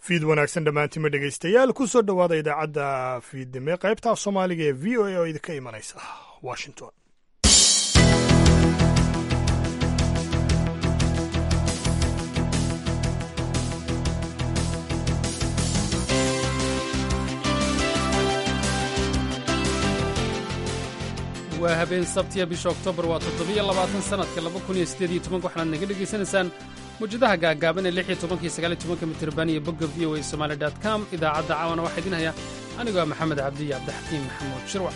fiid wanaagsan dhammaantima dhegaystayaal ku soo dhowaada idaacadda fiidnime qaybta soomaaliga ee v o a oo idinka imanaysa washington waa habeen sabtiya bisha oktoobar waa toddobiyo labaatan sannadka laba kun iyo siddeed iyo tobanka waxaanaad naga dhegaysanaysaan mawjadaha gaagaaban ee lix iyo tobanka iyo sagaal iyo tobanka mitirban iyo bogga v o a somaali dot com idaacadda caawana waxaa idin haya anigoo ah maxamed cabdi iyo cabdixakiim maxamuud shirwac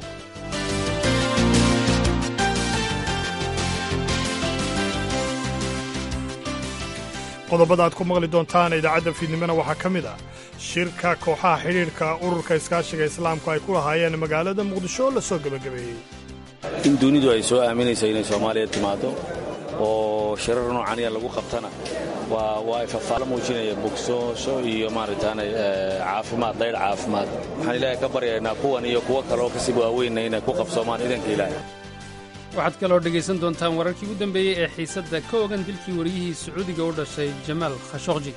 qodobada aad ku maqli doontaan idaacadda fiidnimona waxaa ka mid ah shirka kooxaha xidhiidhka ururka iskaashiga islaamku ay ku lahaayeen magaalada muqdisho oo la soo gebagabeeyey in dunidu ay soo aaminayso inay soomaaliya timaado oo shirar noocaniya lagu qabtana waa ay fafaalo muujinaya bogsoosho iyo maaragtaane caafimaad daydh caafimaad waxaan ilaahay ka baryaynaa kuwan iyo kuwo kaleoo kasii waaweynna inay ku qabsoomaan idanka ilaahay waxaad kaloo dhegaysan doontaan wararkii ugu dambeeyey ee xiisadda ka ogan dilkii wariyihii sacuudiga u dhashay jamaal khashokji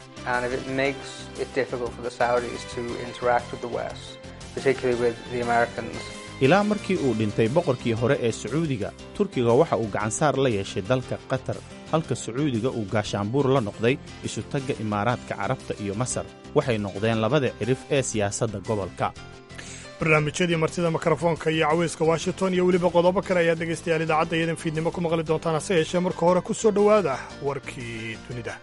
ilaa markii uu dhintay boqorkii hore ee sacuudiga turkiga waxa uu gacansaar la yeeshay dalka qatar halka sacuudiga uu gaashaanbuur la noqday isutagga imaaraadka carabta iyo masar waxay noqdeen labada cirif ee siyaasadda gobolka barnaamijyadii martida mikrofoonka iyo caweyska washington iyo weliba qodobo kale ayaad dhegaystayaal idaacadda iyadan fiidnimo ku maqli doontaan hase yeeshee marka hore ku soo dhowaada warkii dunida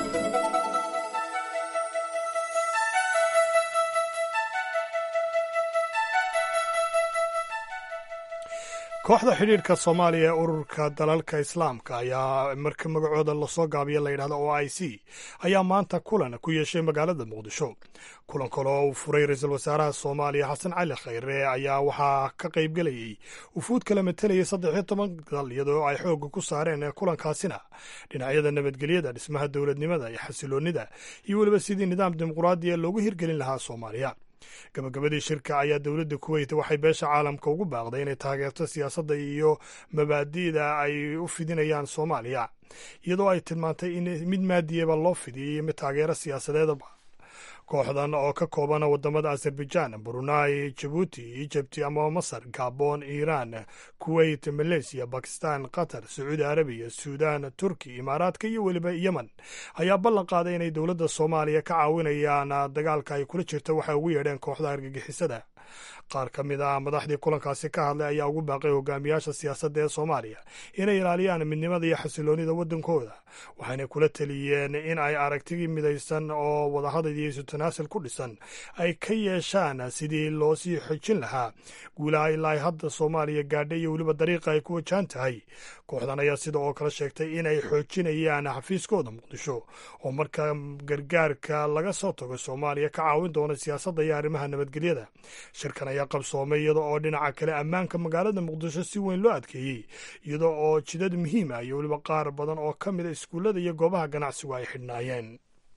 kooxda xidhiidhka soomaaliya ee ururka dalalka islaamka ayaa marka magacooda lasoo gaabiya la yidhahda o i c ayaa maanta kulan ku yeeshay magaalada muqdisho kulan kale oo uu furay ra-iisul wasaaraha soomaaliya xasan cali khayre ayaa waxaa ka qaybgelayey wufuud kala matelaya saddexiyo toban dal iyadoo ay xoogga ku saareen kulankaasina dhinacyada nabadgelyada dhismaha dowladnimada iyo xasiloonnida iyo weliba sidii nidaam dimuquraadiya loogu hirgelin lahaa soomaaliya gabagabadii shirka ayaa dowladda kuweyt waxay beesha caalamka ugu baaqday inay taageerto siyaasadda iyo mabaadi'da ay u fidinayaan soomaaliya iyadoo ay tilmaantay in mid maadiyaba loo fidiyay iyo mid taageero siyaasadeedaba kooxdan oo ka kooban wadamada azerbaijan brunei jabuuti ijibti ama masar gabon iiraan kuweyt maleysiya bakistan qatar sacuudi arabiya suudan turki imaaraadka iyo weliba yemen ayaa ballan qaaday inay dowladda soomaaliya ka caawinayaan dagaalka ay kula jirta waxay ugu yeedheen kooxda argagixisada qaar ka mid ah madaxdii kulankaasi ka hadlay ayaa ugu baaqay hogaamiyaasha siyaasadda ee soomaaliya inay ilaaliyaan midnimada iyo xasiloonnida waddankooda waxayna kula teliyeen in ay aragtigii midaysan oo wadahadal iyo isu tanaasul ku dhisan ay ka yeeshaan sidii loo sii xojin lahaa guulaha ilaa ay hadda soomaaliya gaadhay iyo weliba dariiqa ay ku wajahan tahay kooxdan ayaa sida oo kale sheegtay inay xoojinayaan xafiiskooda muqdisho oo marka gargaarka laga soo tago soomaaliya ka caawin doona siyaasadda iyo arrimaha nabadgelyada shirkan ayaa qabsoomay iyada oo dhinaca kale ammaanka magaalada muqdisho si weyn loo adkeeyey iyada oo jidad muhiim ah iyo weliba qaar badan oo ka mida iskuullada iyo goobaha ganacsigu ay xidhnaayeen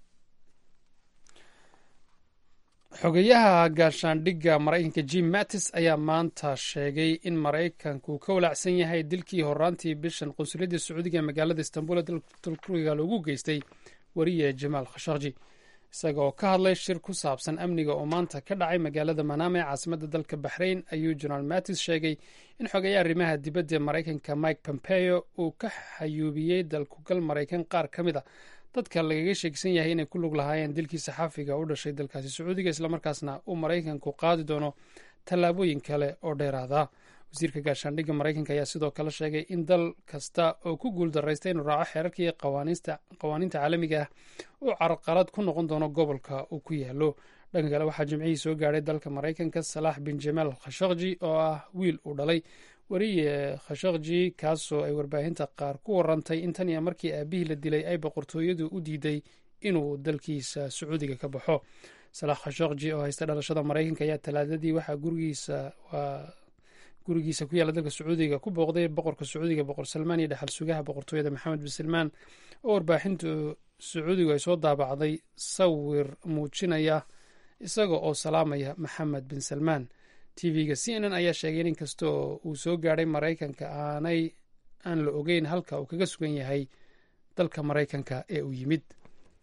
xogeyaha gaashaandhigga maraykanka jim mattis ayaa maanta sheegay in maraykanku ka walaacsan yahay dilkii horaantii bishan qunsuliyadda sacuudiga ee magaalada istanbul ee dalturkiga loogu geystay wariye jamaal khashakji isagaoo ka hadlay shir ku saabsan amniga oo maanta ka dhacay magaalada manaama ee caasimadda dalka baxrayn ayuu jenaraal mattis sheegay in xogeeya arrimaha dibadda ee maraykanka mike pompeo uu ka xayuubiyey dalkugal maraykan qaar ka mid a dadka lagaga sheegsan yahay inay ku lug lahaayeen dilkii saxaafiga u dhashay dalkaasi sacuudiga islamarkaasna uu maraykanku qaadi doono tallaabooyin kale oo dheeraada wasiirka gaashaandhigga maraykanka ayaa sidoo kale sheegay in dal kasta oo ku guuldaraysta inuu raaco xeerarkii qawaaniinta caalamiga ah uu carqalad ku noqon doono gobolka uu ku yaalo dhanka kale waxaa jimcihii soo gaadhay dalka maraykanka salaax bin jamaal khashakji oo ah wiil uu dhalay wariye khashakji kaasoo ay warbaahinta qaar ku warantay in tan iyo markii aabihii la dilay ay boqortooyadu u diiday inuu dalkiisa sacuudiga ka baxo salaax khashakji oo haysta dhalashada maraykanka ayaa talaadadii waxaa gurigiisa gurigiisa ku yaalla dalka sacuudiga ku booqday boqorka sacuudiga boqor salmaan iyo dhexal sugaha boqortooyada maxamed bin salmaan oo warbaaxinta sacuudigu ay soo daabacday sawir muujinaya isaga oo salaamaya maxamed bin salmaan tv-ga c n n ayaa sheegay in inkasta oo uu soo gaadhay maraykanka aanay aan la ogeyn halka uu kaga sugan yahay dalka maraykanka ee uu yimid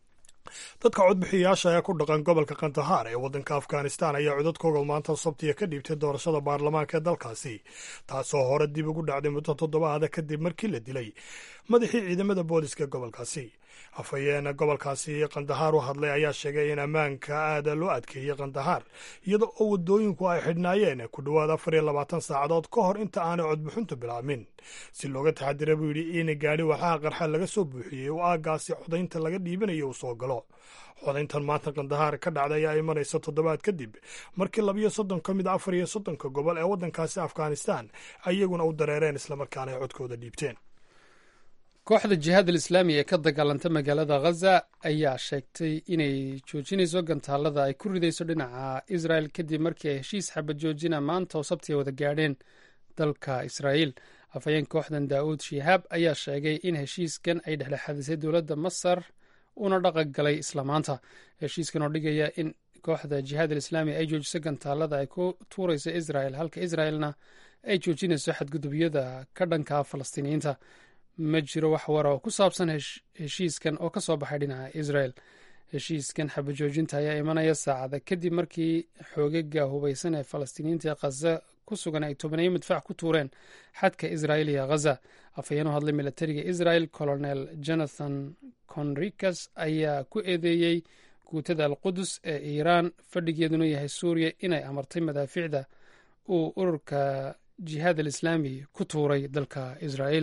dadka codbixiyayaasha ee ku dhaqan gobolka kandahar ee waddanka afghanistan ayaa codadkooga maanta sabtiya ka dhiibtay doorashada baarlamaanka ee dalkaasi taasoo hore dib ugu dhacday muddo toddobaada kadib markii la dilay madaxii ciidamada booliska gobolkaasi afhayeena gobolkaasi kandahar u hadlay ayaa sheegay in ammaanka aada loo adkeeyey kandahar iyada oo waddooyinku ay xidhnaayeen ku dhowaad afar iyo labaatan saacadood ka hor inta aanay codbixintu bilaabmin si looga taxadira buu yidhi in gaadhi waxaa qarxa laga soo buuxiyey oo aaggaasi codaynta laga dhiibanayo uu soo galo codayntan maanta kandahar ka dhacday ayaa imanaysa toddobaad kadib markii labiyo soddon ka mid a afar iyo soddonka gobol ee waddankaasi afghanistan iyaguna u dareereen islamarkaana ay codkooda dhiibteen kooxda jihaad alislaami ee ka dagaalanta magaalada khaza ayaa sheegtay inay joojinayso gantaalada ay ku ridayso dhinaca israel kadib markii ay heshiis xabad joojina maanta oo sabti ay wada gaadheen dalka israa'iil afhayeen kooxdan daa'uud shihaab ayaa sheegay in heshiiskan ay dhexdhexaadisay dowladda masar una dhaqan galay isla maanta heshiiskan oo dhigaya in kooxda jihaad alislaami ay joojiso gantaalada ay ku tuurayso israel halka israelna ay joojinayso xadgudubyada ka dhanka falastiiniyiinta ma jiro wax wara oo ku saabsan heshiiskan oo ka soo baxay dhinaca israel heshiiskan xabajoojinta ayaa imanaya saacada kadib markii xoogaga hubaysan ee falastiiniyiinta ee khaza ku sugan ay tobaneeyo midfac ku tuureen xadka israel iyo khaza afhayeen u hadlay milatariga israel colonel jonathan conricas ayaa ku eedeeyey guutada alqudus ee iiraan fadhigeeduna yahay suuriya inay amartay madaaficda uu ururka jihaad alislaami ku tuuray dalka israel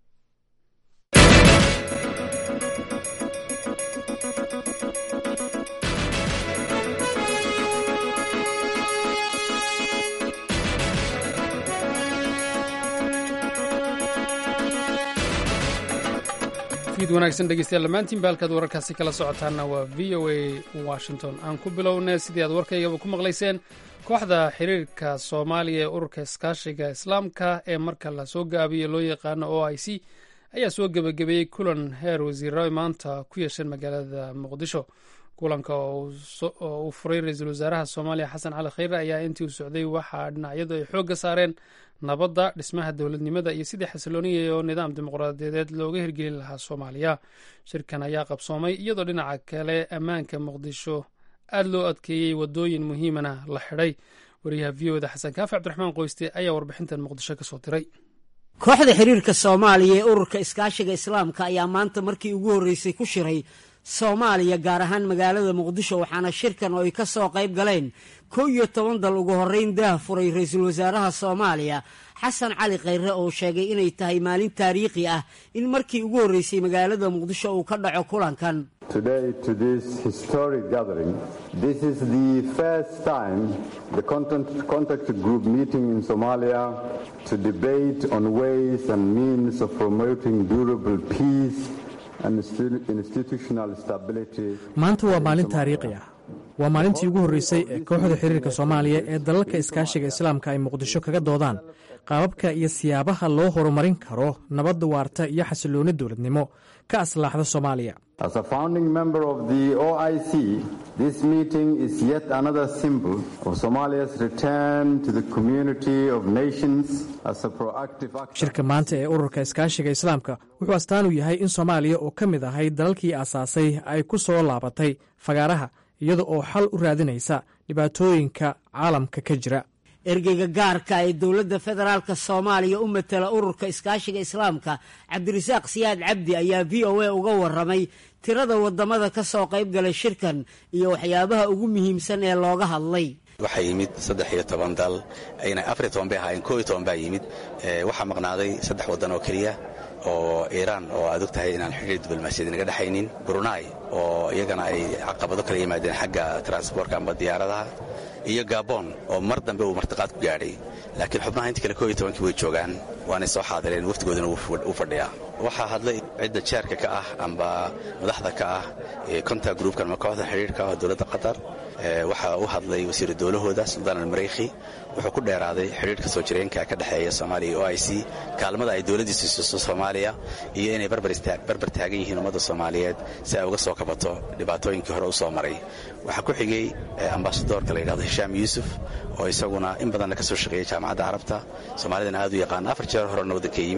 fiid wanaagsan dhegeystayaal dhammaantiinba halkaad wararkaasi kala socotaanna waa v o a washington aan ku bilownay sidii aad warkaygaba ku maqlayseen kooxda xiriirka soomaaliya ee ururka iskaashiga islaamka ee marka la soo gaabiyo loo yaqaano o i c ayaa soo gebagabeeyey kulan heer wasiirada maanta ku yeesheen magaalada muqdisho kulanka oo uu furay ra-iisul wasaaraha soomaaliya xasan cali khayre ayaa intii uu socday waxaa dhinacyadu ay xoogga saareen nabadda dhismaha dowladnimada iyo sidii xasilooniya oo nidaam dimuqraadiyadeed looga hirgelin lahaa soomaaliya shirkan ayaa qabsoomay iyadoo dhinaca kale ammaanka muqdisho aada loo adkeeyey wadooyin muhiimana la xidhay wariyaha v o da xasan kaafi cabdiraxmaan qoyste ayaa warbixintan muqdisho ka soo diray kooxda xiriirka soomaaliya ee ururka iskaashiga islaamka ayaa maanta markii ugu horreysay ku shiray soomaaliya gaar ahaan magaalada muqdisho waxaana shirkan oo ay ka soo qayb galeen kow iyo toban dal ugu horreyn daah furay ra-iisul wasaaraha soomaaliya xasan cali khayre oo sheegay inay tahay maalin taariikhi ah in markii ugu horreysay magaalada muqdisho uu ka dhaco kulankan maanta waa maalin taariikhi ah waa maalintii ugu horreysay ee kooxda xiriirka soomaaliya ee dalalka iskaashiga islaamka ay muqdisho kaga doodaan qaababka iyo siyaabaha loo horumarin karo nabadda waarta iyo xasilooni dowladnimo ka aslaaxda soomaaliya shirka maanta ee ururka iskaashiga islaamka wuxuu astaan u yahay in soomaaliya oo ka mid ahay dalalkii aasaasay ay ku soo laabatay fagaaraha iyada oo xal u raadinaysa dhibaatooyinka caalamka ka jira ergeyga gaarka ee dowladda federaalk soomaaliya u matala ururka iskaashiga islaamka cabdirasaaq siyaad cabdi ayaa v o a uga waramay tirada wadamada ka soo qayb galay shirkan iyo waxyaabaha ugu muhiimsan ee looga hadlay waxaa yimid saddex iyo toban dal ayna afariyo toban bay ahaayeen koo iyo toban baa yimid waxaa maqnaaday saddex waddan oo keliya oo iiraan oo aad og tahay inaan xidhiir diblomaasiyad naga dhexaynin brunai oo iyagana ay caqabado kala yimaadeen xagga transbortka amba diyaaradaha iyo gabon oo mar dambe uu martiqaad ku gaadhay laakiin xubnaha inta kale koo iyo tobankii way joogaan waanay soo xaadireen waftigoodana u fadhiyaa waxaa hadlay cidda jeerka ka ah amba madaxda ka ah konta gruupkan ama kooxda xidhiirka ah dowladda qatar waxaa u hadlay wasiiru dowlahooda suldaan almareyki wuxuu ku dheeraaday xidhiirka soo jireenka ka dhexeeya soomaaliya iyo o i c kaalmada ay dowladdiisu siiso soomaaliya iyo inay barbar taagan yihiin ummadda soomaaliyeed si ay uga soo kabato dhibaatooyinkii hore u soo maray waxaa ku xigay ambasadoorka la yidhahdo hishaam yuusuf oo isaguna in badanna ka soo shaqeeyay jaamacadda carabta soomaalidana aad u yaqaan afar jeer horena waddanka yimid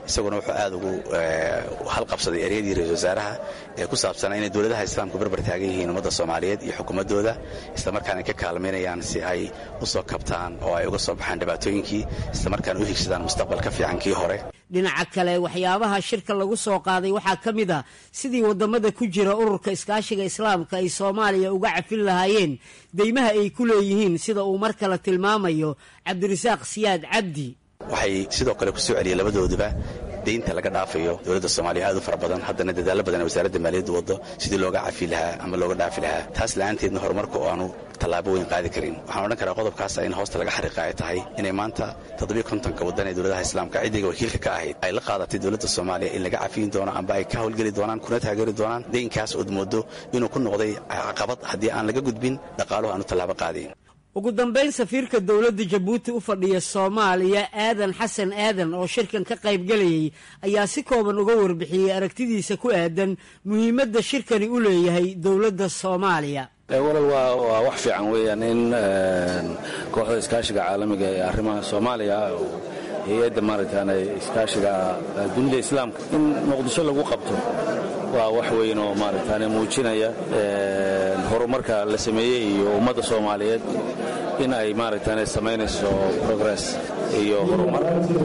isaguna wuxuu aad ugu halqabsaday eryadii ra-isul wasaaraha ee ku saabsanaa inay dowladaha islaamku barbar taagan yihiin ummadda soomaaliyeed iyo xukuumaddooda islamarkaana ka kaalmaynayaan si ay u soo kabtaan oo ay uga soo baxaan dhibaatooyinkii islamarkaana u higsadaan mustaqbal ka fiican kii hore dhinaca kale waxyaabaha shirka lagu soo qaaday waxaa ka mid ah sidii waddamada ku jira ururka iskaashiga islaamka ay soomaaliya uga cafin lahaayeen deymaha ay ku leeyihiin sida uu mar kale tilmaamayo cabdirasaaq siyaad cabdi waxay sidoo kale ku soo celiyeen labadooduba deynta laga dhaafayo dowladda soomaaliya aad u fara badan haddana dadaallo badan ee wasaaradda maaliyaddu waddo sidii looga cafi lahaa ama looga dhaafi lahaa taas la'aanteedna horumarka oo aanu tallaabo weyn qaadi karin waxaan odhan karaa qodobkaas in hoosta laga xariiqa ay tahay inay maanta toddobiyo kontonka waddan ee dowladaha islaamka ciddiga wakiilka ka ahayd ay la qaadatay dowladda soomaaliya in laga cafiyin doono amba ay ka howlgeli doonaan kuna taageeri doonaan deynkaas ood moodo inuu ku noqday caqabad haddii aan laga gudbin dhaqaaluhu aanu tallaabo qaadayn ugu dambayn safiirka dowladda jabuuti u fadhiya soomaaliya aadan xasan aadan oo shirkan ka qaybgelayay ayaa si kooban uga warbixiyey aragtidiisa ku aadan muhiimadda shirkani u leeyahay dowladda soomaaliya walal waa wax fiican weeyaan in kooxda iskaashiga caalamiga ee arrimaha soomaaliya hay-adda maaragtaan iskaashiga dunida islaamka in muqdisho lagu qabto waa wax weyn oo maaragtaan muujinaya horumarka la sameeyey iyo ummadda soomaaliyeed in ay maaragtaan samaynayso progress iyo horumar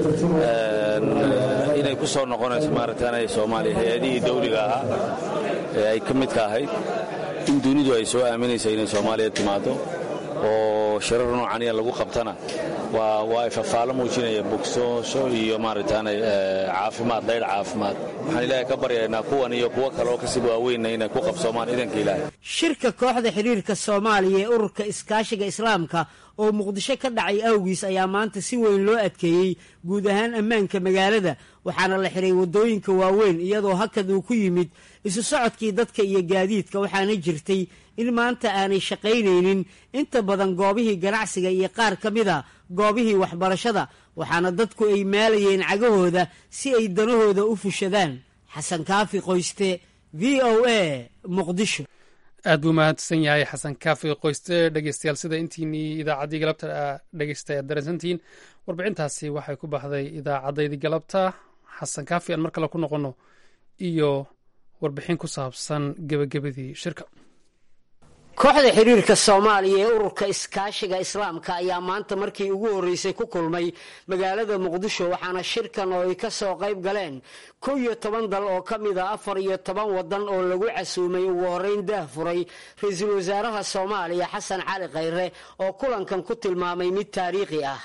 inay ku soo noqonayso maaragtaan soomaaliya hay-adihii dawliga ahaa ee ay ka midka ahayd in dunidu ay soo aaminaysa inay soomaaliya timaado oo shirar noocaniya lagu qabtana waa waa ay fafaalo muujinaya bogsoosho iyo maaragtaan caafimaad daydh caafimaad waxaan ilaahay ka baryaynaa kuwan iyo kuwo kale oo kasii waaweynna inay ku qabsoomaan idanka ilaahay shirka kooxda xidhiirka soomaaliya ee ururka iskaashiga islaamka oo muqdisho ka dhacay awgiis ayaa maanta si weyn loo adkeeyey guud ahaan ammaanka magaalada waxaana la xiray waddooyinka waaweyn iyadoo hakad uu ku yimid isu socodkii dadka iyo gaadiidka waxaana jirtay in maanta aanay shaqaynaynin inta badan goobihii ganacsiga iyo qaar ka mida goobihii waxbarashada waxaana dadku ay maalayeen cagahooda si ay danahooda u fushadaan xasan kaafi qoyste v o a muqdisho aad buu mahadsan yahay xasan kaafi qoyste dhegeystayaal sida intiinii idaacaddii galabta dhegeysta aad dareensantihiin warbixintaasi waxay ku baxday idaacaddaydi galabta xasan kaafi aan mar kale ku noqonno iyo warbixin ku saabsan gebagabadii shirka kooxda xiriirka soomaaliya ee ururka iskaashiga islaamka ayaa maanta markii ugu horreysay ku kulmay magaalada muqdisho waxaana shirkan oo ay ka soo qayb galeen kow iyo toban dal oo ka mid a afar iyo toban waddan oo lagu casuumay ugu horreyn daah furay ra-iisul wasaaraha soomaaliya xasan cali khayre oo kulankan ku tilmaamay mid taariikhi ah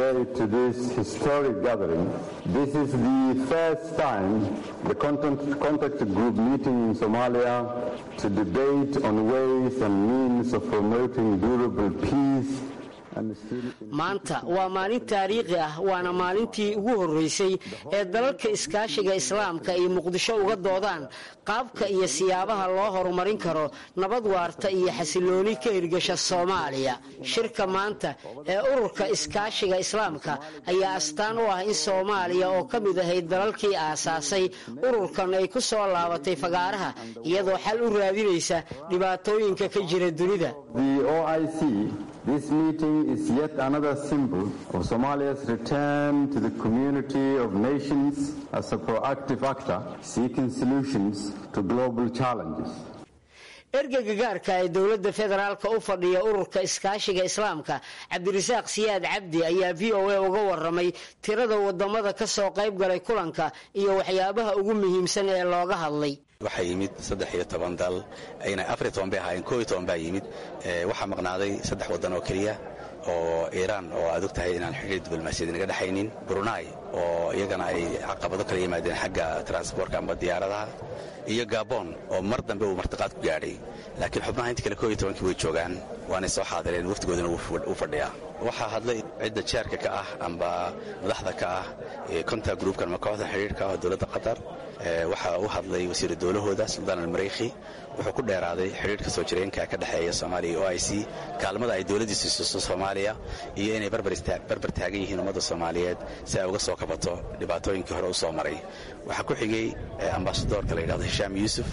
maanta waa maalin taariikhi ah waana maalintii ugu horreysay ee dalalka iskaashiga islaamka ay muqdisho uga doodaan qaabka iyo siyaabaha loo horumarin karo nabad waarta iyo xasilooni ka hirgasha soomaaliya shirka maanta ee ururka iskaashiga islaamka ayaa astaan u ah in soomaaliya oo ka mid ahayd dalalkii aasaasay ururkan ay ku soo laabatay fagaaraha iyadoo xal u raadinaysa dhibaatooyinka ka jira dunida This meeting is yet another symbol of Somalia's return to the community of nations as a proactive actor seeking solutions to global challenges. ergeyga gaarka ee dowladda federaalka u fadhiya ururka iskaashiga islaamka cabdirasaaq siyaad cabdi ayaa v o a uga waramay tirada wadamada ka soo qayb galay kulanka iyo waxyaabaha ugu muhiimsan ee looga hadlay waxaa yimid saddex iyo toban dal ayna afariyo toban bay ahaayeen koo iyo toban baa yimid waxaa maqnaaday saddex waddan oo keliya oo iiraan oo aad og tahay inaan xidhiir diblomaasiyad naga dhexaynin brunai oo iyagana ay caqabado kala yimaadeen xagga transbortka amba diyaaradaha iyo gabon oo mar dambe uu martiqaad ku gaadhay laakiin xubnaha inta kale koo iyo tobankii way joogaan waanay soo xaadireen waftigoodana u fadhiyaa waxaa hadlay cidda jeerka ka ah amba madaxda ka ah konta gruupkan ama kooxda xidhiirka ah oo dowladda qatar waxaa u hadlay wasiiru dowlahooda suldaan almareyki wuxuu ku dheeraaday xidhiirka soo jireenka ka dhexeeya soomaaliya o i c kaalmada ay dowladdiisu siiso soomaaliya iyo inay barbar taagan yihiin ummadda soomaaliyeed si ay uga soo kabato dhibaatooyinkii hore u soo maray waxaa ku xigay ambasadoorka la yidhahdo hishaam yuusuf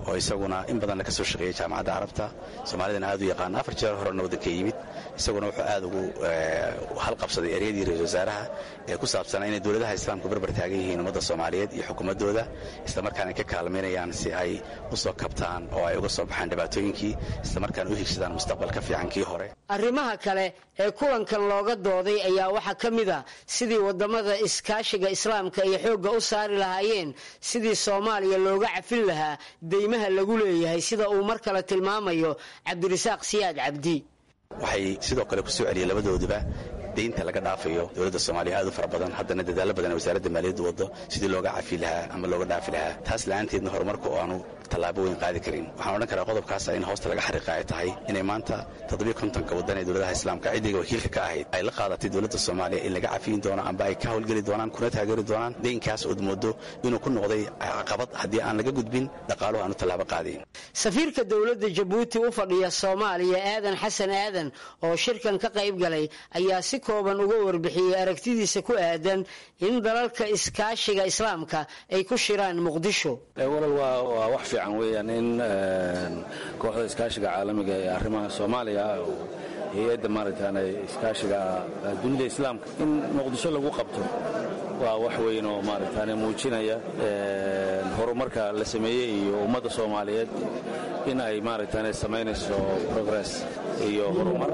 oo isaguna in badanna ka soo shaqeeyey jaamacadda carabta soomaalidana aad u yaqaana afar jeer horena waddanka yimid isaguna wuxuu aad ugu halqabsaday eryadii ra-isul wasaaraha ee ku saabsanaa inay dowladaha islaamku barbar taagan yihiin ummadda soomaaliyeed iyo xukuumaddooda islamarkaana ka kaalmaynayaan si ay u soo kabtaan oo ay uga soo baxaan dhibaatooyinkii islamarkaana u higsadaan mustaqbal ka fiican kii hore arrimaha kale ee kulankan looga dooday ayaa waxaa ka mid a sidii waddamada iskaashiga islaamka ay xoogga u saari lahaayeen sidii soomaaliya looga cafin lahaa deymaha lagu leeyahay sida uu mar kale tilmaamayo cabdirasaaq siyaad cabdi waxay sidoo kale ku soo celiyeen labadooduba deynta laga dhaafayo dowladda soomaaliya aad u fara badan haddana dadaallo badan ee wasaaradda maaliyaddu waddo sidii looga cafi lahaa ama looga dhaafi lahaa taas la'aanteedna horumarka oo aanu tallaabo weyn qaadi karin waxaan odhan karaa qodobkaasa in hoosta laga xariiqa ay tahay inay maanta toddobiyo kontonka waddan ee dowladaha islaamka ciddiga wakiilka ka ahayd ay la qaadatay dowladda soomaaliya in laga cafiyin doono amba ay ka howlgeli doonaan kuna taageeri doonaan deynkaas ood moodo inuu ku noqday caqabad haddii aan laga gudbin dhaqaaluhu aanu tallaabo qaadayn safiirka dowladda jabuuti u fadhiya soomaaliya aadan xasan aadan oo shirkan ka qayb galay ayaa si kooban uga warbixiyey aragtidiisa ku aadan in dalalka iskaashiga islaamka ay ku shiraan muqdisho walal waa wax fiican weeyaan in kooxda iskaashiga caalamiga ee arrimaha soomaaliya hay-adda maaragtaan iskaashiga dunida islaamka in muqdisho lagu qabto waa wax weyn oo maaragtaan muujinaya horumarka la sameeyey iyo ummadda soomaaliyeed in ay maaragtaan samaynayso progress iyo horumar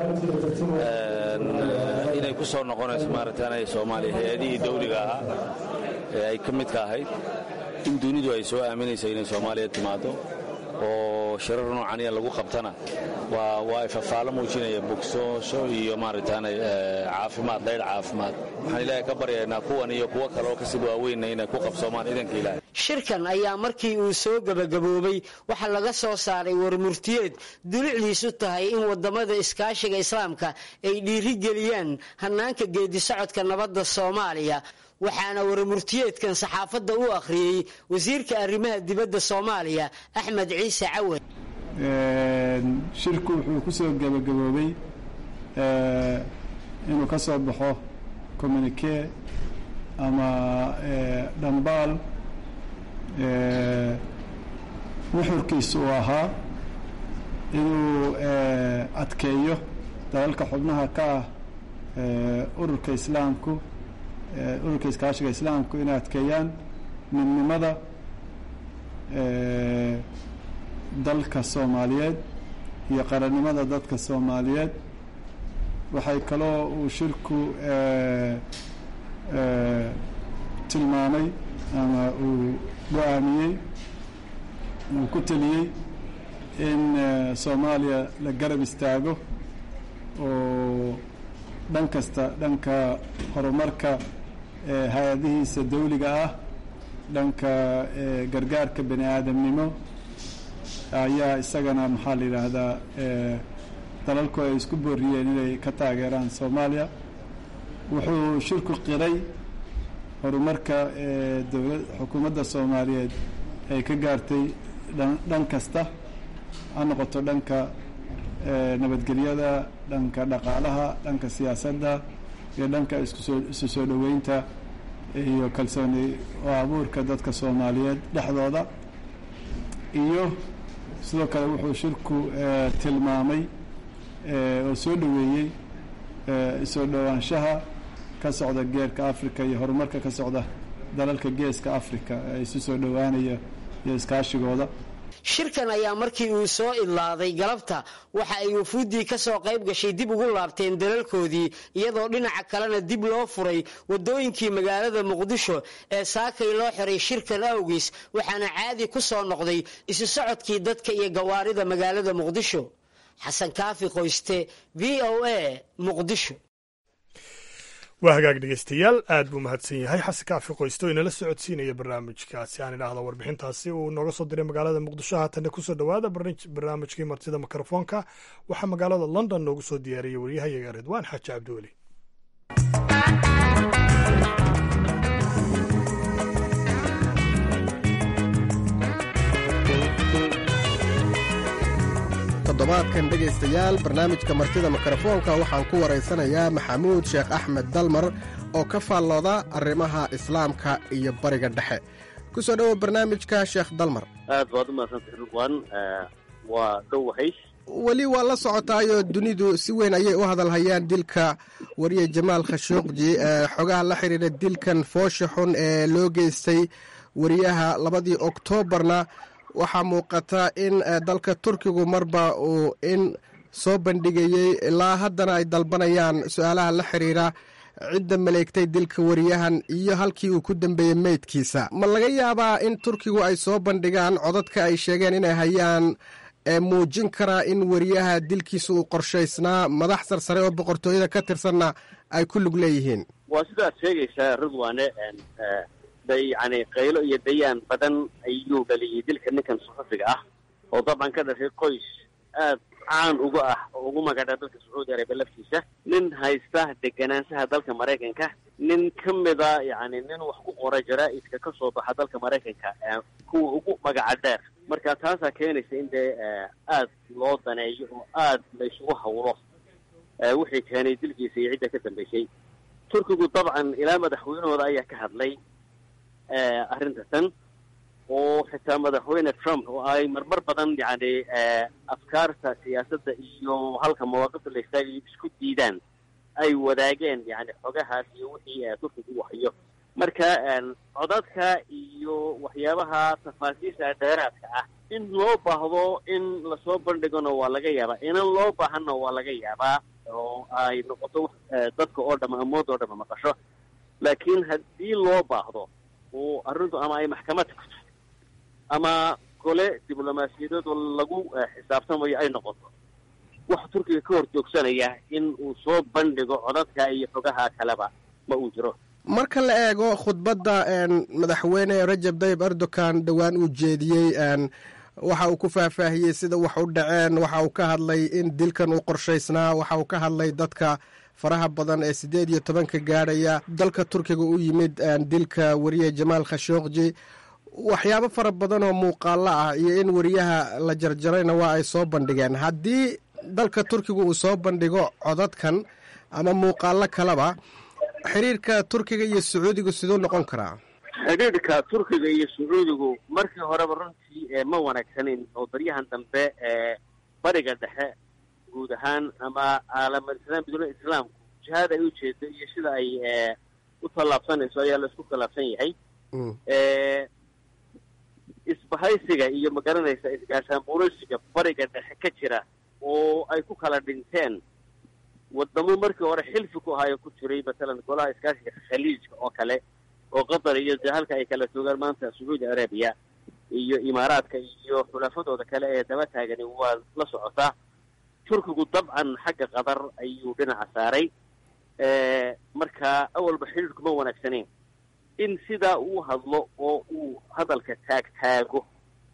inay ku soo noqonayso maaragtaan soomaaliya hay-adihii dawliga ahaa ee ay ka midka ahayd in dunidu ay soo aaminayso inay soomaaliya timaado oo shirar noocaniya lagu qabtana waa ifafaalo muujinaya bogsoosho iyo maaragtaan caafimaad dayr caafimaad waxaan ilaahay ka baryaynaa kuwan iyo kuwo kaleoo kasii waaweynna inay ku qabsoomaan idanka ilaahay shirkan ayaa markii uu soo gebagaboobay waxaa laga soo saaray warmurtiyeed dulicdiisu tahay in waddamada iskaashiga islaamka ay dhiirigeliyaan hannaanka geedisocodka nabadda soomaaliya waxaana warmurtiyeedkan saxaafadda u akhriyey wasiirka arrimaha dibadda soomaaliya axmed ciise cawad shirku wuxuu ku soo gebagaboobay inuu ka soo baxo communique ama dhambaal nuxurkiisu uu ahaa inuu adkeeyo dalalka xubnaha ka ah ururka islaamku ururka iskaashiga islaamku inay adkeeyaan midnimada dalka soomaaliyeed iyo qarannimada dadka soomaaliyeed waxay kaloo uu shirku tilmaamay ama uu go-aamiyey uu ku teliyey in soomaaliya la garab istaago oo dhan kasta dhanka horumarka hay-adihiisa dawliga ah dhanka gargaarka bani aadamnimo ayaa isagana maxaa la yidhaahdaa dalalku ay isku booriyeen inay ka taageeraan soomaaliya wuxuu shirku qiray horumarka dowla xukuumadda soomaaliyeed ay ka gaartay dhan kasta ha noqoto dhanka nabadgelyada dhanka dhaqaalaha dhanka siyaasadda iyo dhanka iskusoo isu soo dhoweynta iyo kalsooni oo abuurka dadka soomaaliyeed dhexdooda iyo sidoo kale wuxuu shirku tilmaamay oo soo dhoweeyey isoo dhowaanshaha ka socda geerka africa iyo horumarka ka socda dalalka geeska africa ee isu soo dhowaanaya iyo iskaashigooda shirkan ayaa markii uu soo idlaaday galabta waxa ay wafuuddii ka soo qayb gashay dib ugu laabteen dalalkoodii iyadoo dhinaca kalena dib loo furay waddooyinkii magaalada muqdisho ee saakay loo xiray shirkan awgiis waxaana caadi ku soo noqday isu socodkii dadka iyo gawaarida magaalada muqdisho xasan kaafi qoyste v o a muqdisho waa hagaag dhegeystayaal aad buu mahadsan yahay xasan kaafi qoysto inala socodsiinaya barnaamijkaasi aan idhaahdo warbixintaasi uu nooga soo diray magaalada muqdisho haatanna kusoo dhowaada barnaamijkii martida mikrofoonka waxaa magaalada london noogu soo diyaariyey waryahayaga ridwaan xaaji cabdiweli toddobaadkan dhegaystayaal barnaamijka martida mikrofoonka waxaan ku waraysanayaa maxamuud sheekh axmed dalmar oo ka faallooda arrimaha islaamka iyo bariga dhexe ku soo dhowow barnaamijka sheekh dalmar aad baad u mahadsantay ridwan waa dhowahay weli waa la socotaayoo dunidu si weyn ayay u hadalhayaan dilka wariye jamaal khashuuqji xogaha la xiriira dilkan foosha xun ee loo geystay wariyaha labadii oktoobarna waxaa muuqata in dalka turkigu marba uu in soo bandhigayey ilaa haddana ay dalbanayaan su-aalaha la xiriira cidda maleegtay dilka wariyahan iyo halkii uu ku dambeeyey meydkiisa ma laga yaabaa in turkigu ay soo bandhigaan codadka ay sheegeen inay hayaan ee muujin karaa in wariyaha dilkiisa uu qorshaysnaa madax sarsare oo boqortooyada ka tirsanna ay ku lug leeyihiin waa sidaad sheegaysaa ridwane day yani qaylo iyo dayaan badan ayuu dhaliyey dilka ninkan suxufiga ah oo dabcan ka dhashay qoys aad caan uga ah oo ugu magadha dalka sacuudi arabiya laftiisa nin haysta deganaanshaha dalka maraykanka nin ka mida yani nin wax ku qora jaraa-idka ka soo baxa dalka maraykanka kuwa ugu magaca dheer marka taasaa keenaysa in dee aad loo daneeyo oo aad la isugu hawlo wixii keenay dilkiisa iyo cidda ka dambeysay turkigu dabcan ilaa madaxweynahooda ayaa ka hadlay arrinta tan oo xitaa madaxweyne trump oo ay marmar badan yani afkaarta siyaasadda iyo halka mawaaqifta la istaagayo isku diidaan ay wadaageen yani xogahaas iyo wixii turkigu u hayo marka codadka iyo waxyaabaha tafaasiisha dheeraadka ah in loo baahdo in lasoo bandhigona waa laga yaabaa inan loo baahanna waa laga yaabaa oo ay noqoto dadka oo dhama amood oo dhama maqasho laakiin haddii loo baahdo oo arrintu ama ay maxkamad tagto ama gole diblomaasiyadeed oo lagu xisaabtamayo ay noqoto waxa turkiga ka hor joogsanaya in uu soo bandhigo codadka iyo xogaha kaleba ma uu jiro marka la eego khudbadda madaxweyne rajab tayyib erdogan dhowaan uu jeediyey waxa uu ku faahfaahiyey sida wax u dhaceen waxa uu ka hadlay in dilkan uu qorshaysnaa waxa uu ka hadlay dadka faraha badan ee siddeed iyo tobanka gaadhaya dalka turkiga u yimid dilka wariye jamaal khashookji waxyaabo fara badan oo muuqaalo ah iyo in wariyaha la jarjarayna waa ay soo bandhigeen haddii dalka turkiga uu soo bandhigo codadkan ama muuqaalo kaleba xiriirka turkiga iyo sacuudigu siduu noqon karaa xidhiidhka turkiga iyo sacuudigu markii horeba runtii ma wanaagsanin oo baryahan dambe ee bariga dhexe guud ahaan ama caalamad islaam biduna islaamku jihaada ay ujeedo iyo sida ay u tallaabsanayso ayaa la isku khilaafsan yahay isbahaysiga iyo magaranaysa isgaashaan buuraysiga bariga dhexe ka jira oo ay ku kala dhinteen wadamo markii hore xilfi ku ahaayo ku jiray matalan golaha iskaashiga khaliijka oo kale oo qatar iyo dee halka ay kala joogaan maanta sacuudi arabiya iyo imaaraadka iyo xulafadooda kale ee daba taagani waa la socotaa turkigu dabcan xagga qatar ayuu dhinaca saaray marka awalba xidhiidhku ma wanaagsaneyn in sidaa uu hadlo oo uu hadalka taag taago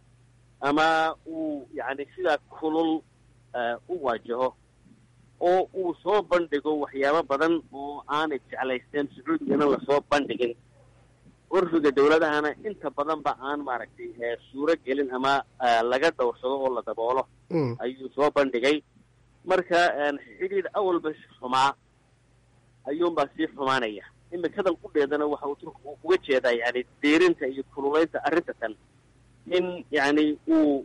ama uu yacni sidaa kulul u waajaho oo uu soo bandhigo waxyaabo badan oo aanay jeclaysteen sacuudigana lasoo bandhigin curfiga dawladahana inta badan ba aan maaragtay suuro gelin ama laga dhowrsado oo la daboolo ayuu soo bandhigay marka xidhiidh awalba xumaa ayuunbaa sii xumaanaya imikadan qudheedana waxa uu turkigu uga jeedaa yani deerinta iyo kululaynta arrinta tan in yacni uu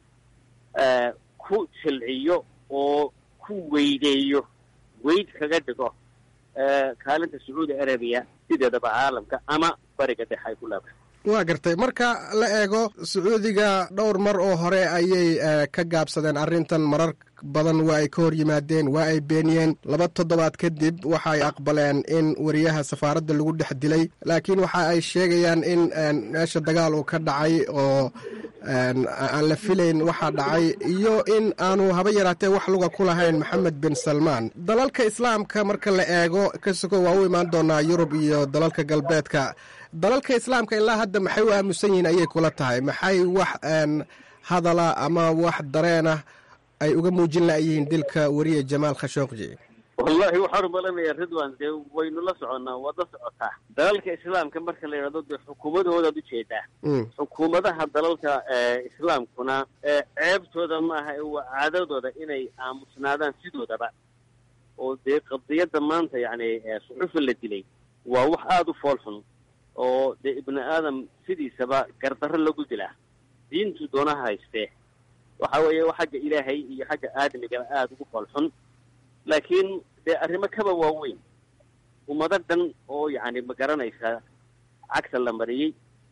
ku jilciyo oo ku weydeeyo weyd kaga dhigo kaalinta sacuudi arabiya sideedaba caalamka ama bariga dhexe ay ku leedahay waa gartay marka la eego sacuudiga dhowr mar oo hore ayay ka gaabsadeen arrintan marar badan waa ay ka hor yimaadeen waa ay beeniyeen laba toddobaad kadib waxa ay aqbaleen in wariyaha safaaradda lagu dhex dilay laakiin waxa ay sheegayaan in meesha dagaal uu ka dhacay oo aan la filayn waxaa dhacay iyo in aanu haba yaraatee wax luga ku lahayn maxamed bin salmaan dalalka islaamka marka la eego kasoko waa u imaan doonaa yurub iyo dalalka galbeedka dalalka islaamka ilaa hadda maxay u aamusan yihiin ayay kula tahay maxay wax hadala ama wax dareenah ay uga muujin la'yihiin dilka wariye jamaal khashookji wallahi waxaan umalanayaa ridwan dee waynu la soconnaa waad la socotaa dalalka islaamka marka la yidhahdo dee xukuumadahoodaad ujeedaa xukuumadaha dalalka islaamkuna ceebtooda maaha waa caadadooda inay aamusnaadaan sidoodaba oo dee qadiyadda maanta yacni suxufi la dilay waa wax aada u fool xun oo dee ibni aadam sidiisaba gardarro lagu dilaa diintu doonaha haystee waxa weeye waa xagga ilaahay iyo xagga aadamigaba aada ugu foolxun laakiin dee arrimo kaba waaweyn ummado dhan oo yacni ma garanaysaa cagta la mariyey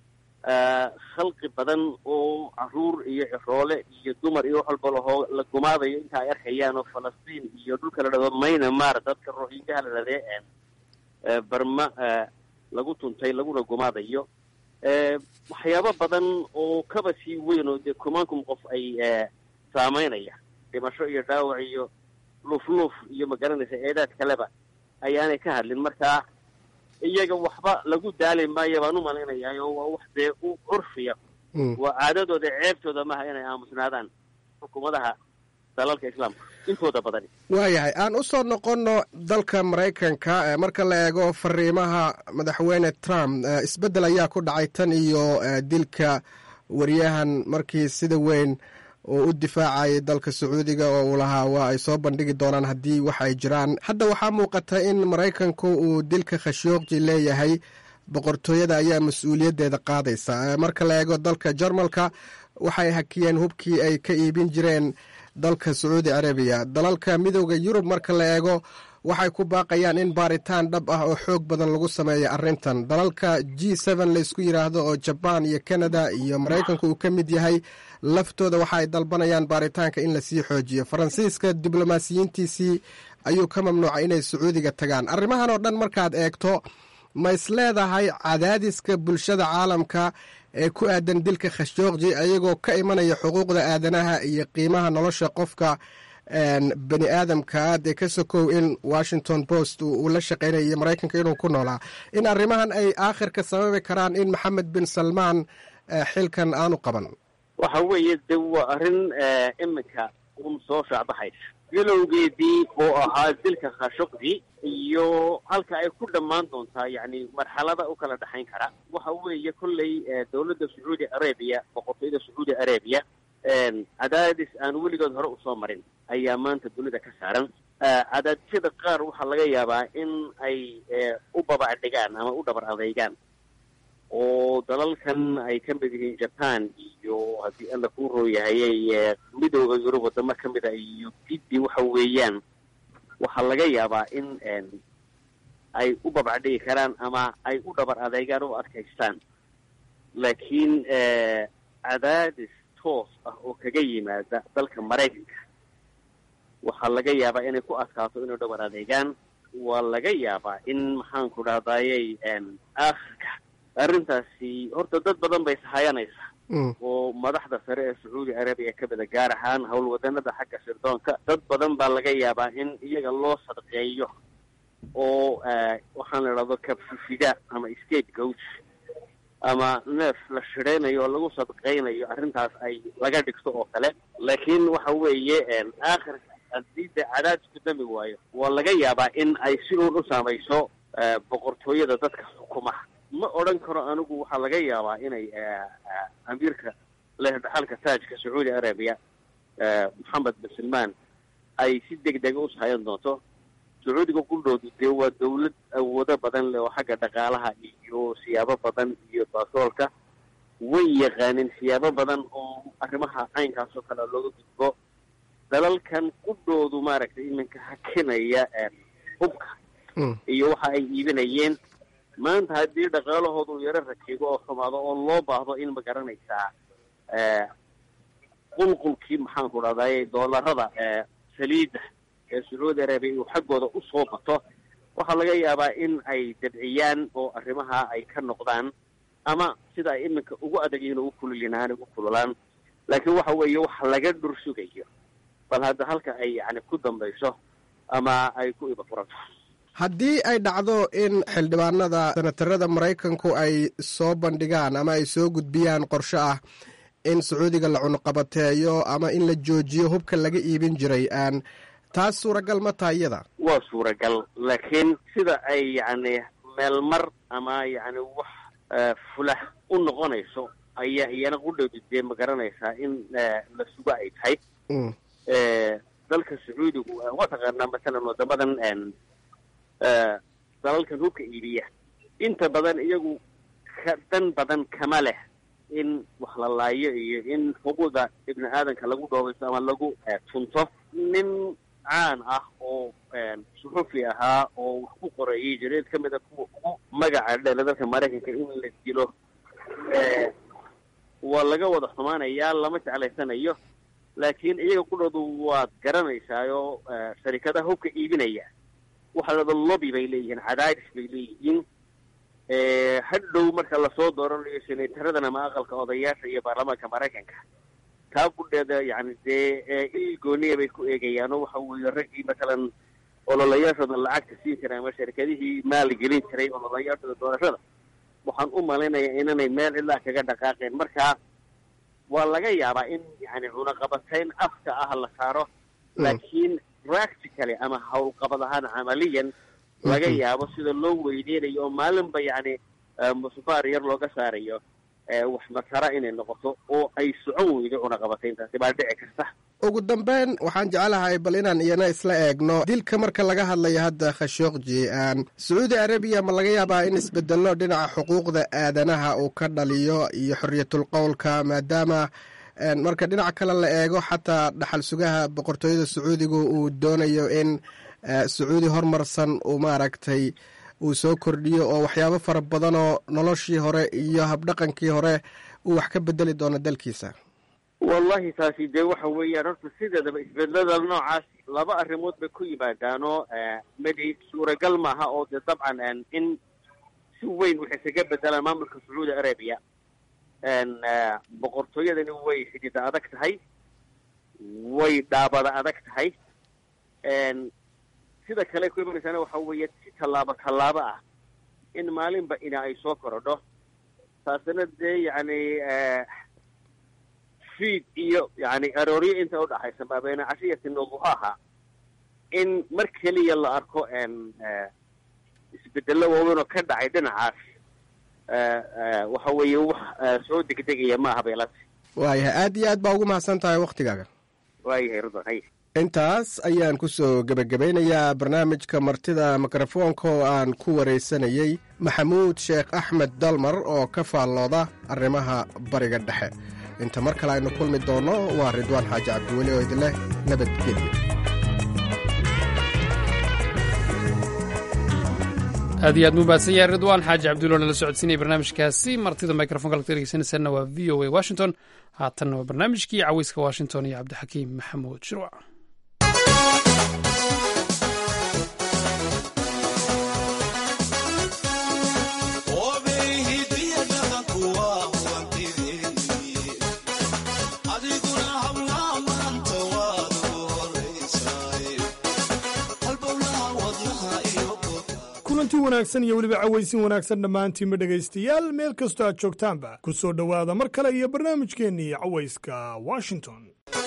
khalqi badan oo caruur iyo ciroole iyo dumar iyo wax walba lahoo la gumaadayo inta ay arkayaan oo falastiin iyo dhulka la dhado maynamar dadka rohingaha la dhadee barma lagu tuntay laguna gumaadayo waxyaabo badan oo kaba sii weyn oo dee kumaankum qof ay saameynaya dhimasho iyo dhaawac iyo luufluuf iyo magaranaysa eedaad kaleba ayaanay ka hadlin marka iyaga waxba lagu daali maayo baan u malaynayaa oo waa wax dee u curfiya waa caadadooda ceebtooda maaha inay aamusnaadaan xukuumadaha dalalka islaamka intooda badani waayahay aan u soo noqonno dalka maraykanka marka la eego fariimaha madaxweyne trump isbeddel ayaa ku dhacay tan iyo dilka wariyahan markii sida weyn oo u difaacayay dalka sacuudiga oo uu lahaa waa ay soo bandhigi doonaan haddii wax ay jiraan hadda waxaa muuqata in maraykanku uu dilka khashyoogji leeyahay boqortooyada ayaa mas-uuliyaddeeda qaadaysa marka la eego dalka jarmalka waxay hakiyeen hubkii ay ka iibin jireen dalka sacuudi carabiya dalalka midooda yurub marka la eego waxay ku baaqayaan in baaritaan dhab ah oo xoog badan lagu sameeyo arrintan dalalka g n laysku yidhaahdo oo jabaan iyo canada iyo maraykanku uu ka mid yahay laftooda waxa ay dalbanayaan baaritaanka in lasii xoojiyo faransiiska diblomaasiyiintiisii ayuu ka mamnuucay inay sacuudiga tagaan arrimahan oo dhan markaad eegto ma is leedahay cadaadiska bulshada caalamka ee ku aadan dilka khashyoogji ayagoo ka imanaya xuquuqda aadanaha iyo qiimaha nolosha qofka bani aadamka dee ka sokow in washington post uu la shaqeynaya iyo maraykanka inuu ku noolaa in arrimahan ay aakhirka sababi karaan in maxamed bin salmaan xilkan aanu qaban waxa weeye de waa arrin iminka un soo shaacbaxaysa bilowgeedii oo ahaa dilka khashoggi iyo halka ay ku dhammaan doontaa yacni marxalada u kala dhexayn kara waxa weeye kolley dowladda sacuudi arabiya boqortooyada sacuudi arabiya cadaadis aan weligood hore usoo marin ayaa maanta dunida ka saaran cadaadisyada qaar waxaa laga yaabaa in ay u babacdhigaan ama u dhabar adeygaan oo dalalkan ay ka mid yihiin jaban iyo haddii alla kuu rooyahayay midooda yurub wadamo ka mid a iyo giddi waxa weeyaan waxaa laga yaabaa in ay u babacdhigi karaan ama ay u dhabar adeygaan oo adkaystaan laakiin cadaadis toos ah oo kaga yimaada dalka maraykanka waxaa laga yaabaa inay ku adkaato inay dhabar adeegaan waa laga yaabaa in maxaanku dhahdaayay aakhirka arrintaasi horta dad badan bay sahayanaysaa oo madaxda sare ee sacuudi arabiya ka mida gaar ahaan howlwadanada xagga sirdoonka dad badan baa laga yaabaa in iyaga loo sadqeeyo oo waxaan la idhahdo kabsifida ama state goat ama neef la shidhaynayo oo lagu sadqaynayo arrintaas ay laga dhigto oo kale laakiin waxa weeye aakhirka haddii de cadaadisku dami waayo waa laga yaabaa in ay si uun u saamayso boqortooyada dadka xukumaha ma odhan karo anigu waxaa laga yaabaa inay amiirka leh dhaxalka taajka sacuudi arabiya moxamed bin salmaan ay si deg dega u sahayan doonto sacuudiga quldhoodu dee waa dawlad awoodo badan leh oo xagga dhaqaalaha iyo siyaabo badan iyo baasoolka way yaqaanin siyaabo badan oo arrimaha caynkaas oo kale looga gudbo dalalkan qudhoodu maaragtay iminka hakinaya hubka iyo waxa ay iibinayeen maanta haddii dhaqaalahoodu yaro rakigo oo xumaado oo loo baahdo in ma garanaysaa qulqulkii maxaanku dhahdaye doolarada saliidda ee sacuudi arabiya uu xaggooda usoo bato waxaa laga yaabaa in ay dabciyaan oo arrimaha ay ka noqdaan ama sida ay iminka ugu adag yihiin ugu kululinahaan ugu kululaan laakiin waxa weeye wax laga dhur sugayo bal hadda halka ay yani ku dambayso ama ay ku ibafurato haddii ay dhacdo in xildhibaanada senatarada maraykanku ay soo bandhigaan ama ay soo gudbiyaan qorshe ah in sacuudiga la cunuqabateeyo ama in la joojiyo hubka laga iibin jiray aan taas suuragal ma taha iyada waa suuragal laakiin sida ay yacni meelmar ama yacni wax fulah u noqonayso ayaa iyana qudhowda dee ma garanaysaa in la sugo ay tahay dalka sacuudigu waa taqaanaa masalan wadamadan dalalkan hubka iibiya inta badan iyagu ka dan badan kama leh in wax la laayo iyo in xuquuqda ibni aadanka lagu dhoobaysto ama lagu tunto nin caan ah oo suxufi ahaa oo wax ku qoreeyay jareed ka mid a kuwa ugu magaca dheela dalka maraykanka in la dilo waa laga wada xumaanayaa lama jeclaysanayo laakiin iyaga qudhoodu waad garanaysaayoo sharikadaha hubka iibinaya waxa lada lobby bay leeyihiin cadaadis bay leeyihiin hadhow marka lasoo dooranayo senataradana ama aqalka odayaasha iyo baarlamaanka maraykanka taa gudheeda yani dee il gooniya bay ku eegayaan oo waxa weeye raggii matalan ololayaashooda lacagta siin jiray ama sharikadihii maalgelin jiray ololayaashooda doorashada waxaan u malaynayaa inanay meel cidlaa kaga dhaqaaqeen marka waa laga yaabaa in yani cunaqabatayn afka ah la saaro laakiin practically ama howlqabad ahaan camaliyan laga yaabo sida loo weyneynayo oo maalinba yani musufaar yar looga saarayo wax masara inay noqoto oo ay socon weydo cunaqabatayntaasi baa dhici karta ugu dambeyn waxaan jeclahay bal inaan iyana isla eegno dilka marka laga hadlayo hadda khashooqji sacuudi arabiya ma laga yaabaa in isbedello dhinaca xuquuqda aadanaha uu ka dhaliyo iyo xorriyatul qowlka maadaama marka dhinaca kale la eego xataa dhaxal sugaha boqortooyada sacuudigu uu doonayo in sacuudi horumarsan uu maaragtay uu soo kordhiyo oo waxyaabo fara badanoo noloshii hore iyo habdhaqankii hore uu wax ka bedeli doono dalkiisa wallahi taasi dee waxa weeyaan horta sideedaba isbedelada noocaas laba arrimood bay ku yimaadaanoo midi suuragal maaha oo dee dabcan in si weyn waxay isaga bedelaan maamulka sacuudi arabiya boqortooyadani way xidida adag tahay way dhaabada adag tahay sida kale ku imanaysaana waxa weeye si tallaabo tallaabo ah in maalinba ina ay soo korodho taasina dee yacni fiid iyo yani arooryo inta udhaxaysa maa bayna cashiyati nuduhaha in mar keliya la arko isbedello waaweyn oo ka dhacay dhinacaas waxa weeye wax soo degdegaya ma aha beelati waayahay aad iyo aad baa ugu mahadsan tahay waktigaaga waayahay ridwan hay intaas ayaan ku soo gebagabeynayaa barnaamijka martida mikrofoonka oo aan ku waraysanayey maxamuud sheekh axmed dalmar oo ka faallooda arrimaha bariga dhexe inta mar kale aynu kulmi doonno waa ridwaan xaaji cabdiweli oo idinleh nabadgelyo aad iyo aad muu mahadsan yahay ridwaan xaaji cabdulla nala socodsiinaya barnaamijkaasi martida microfonka lagta dhegeysanaysaana waa v o a washington haatanna waa barnaamijkii caweyska washington iyo cabdixakiim maxamuud shirwac kulanti wanaagsan iyo weliba cawaysin wanaagsan dhammaantiinba dhegaystayaal meel kastoo aad joogtaanba ku soo dhowaada mar kale iyo barnaamijkeennii cawayska washington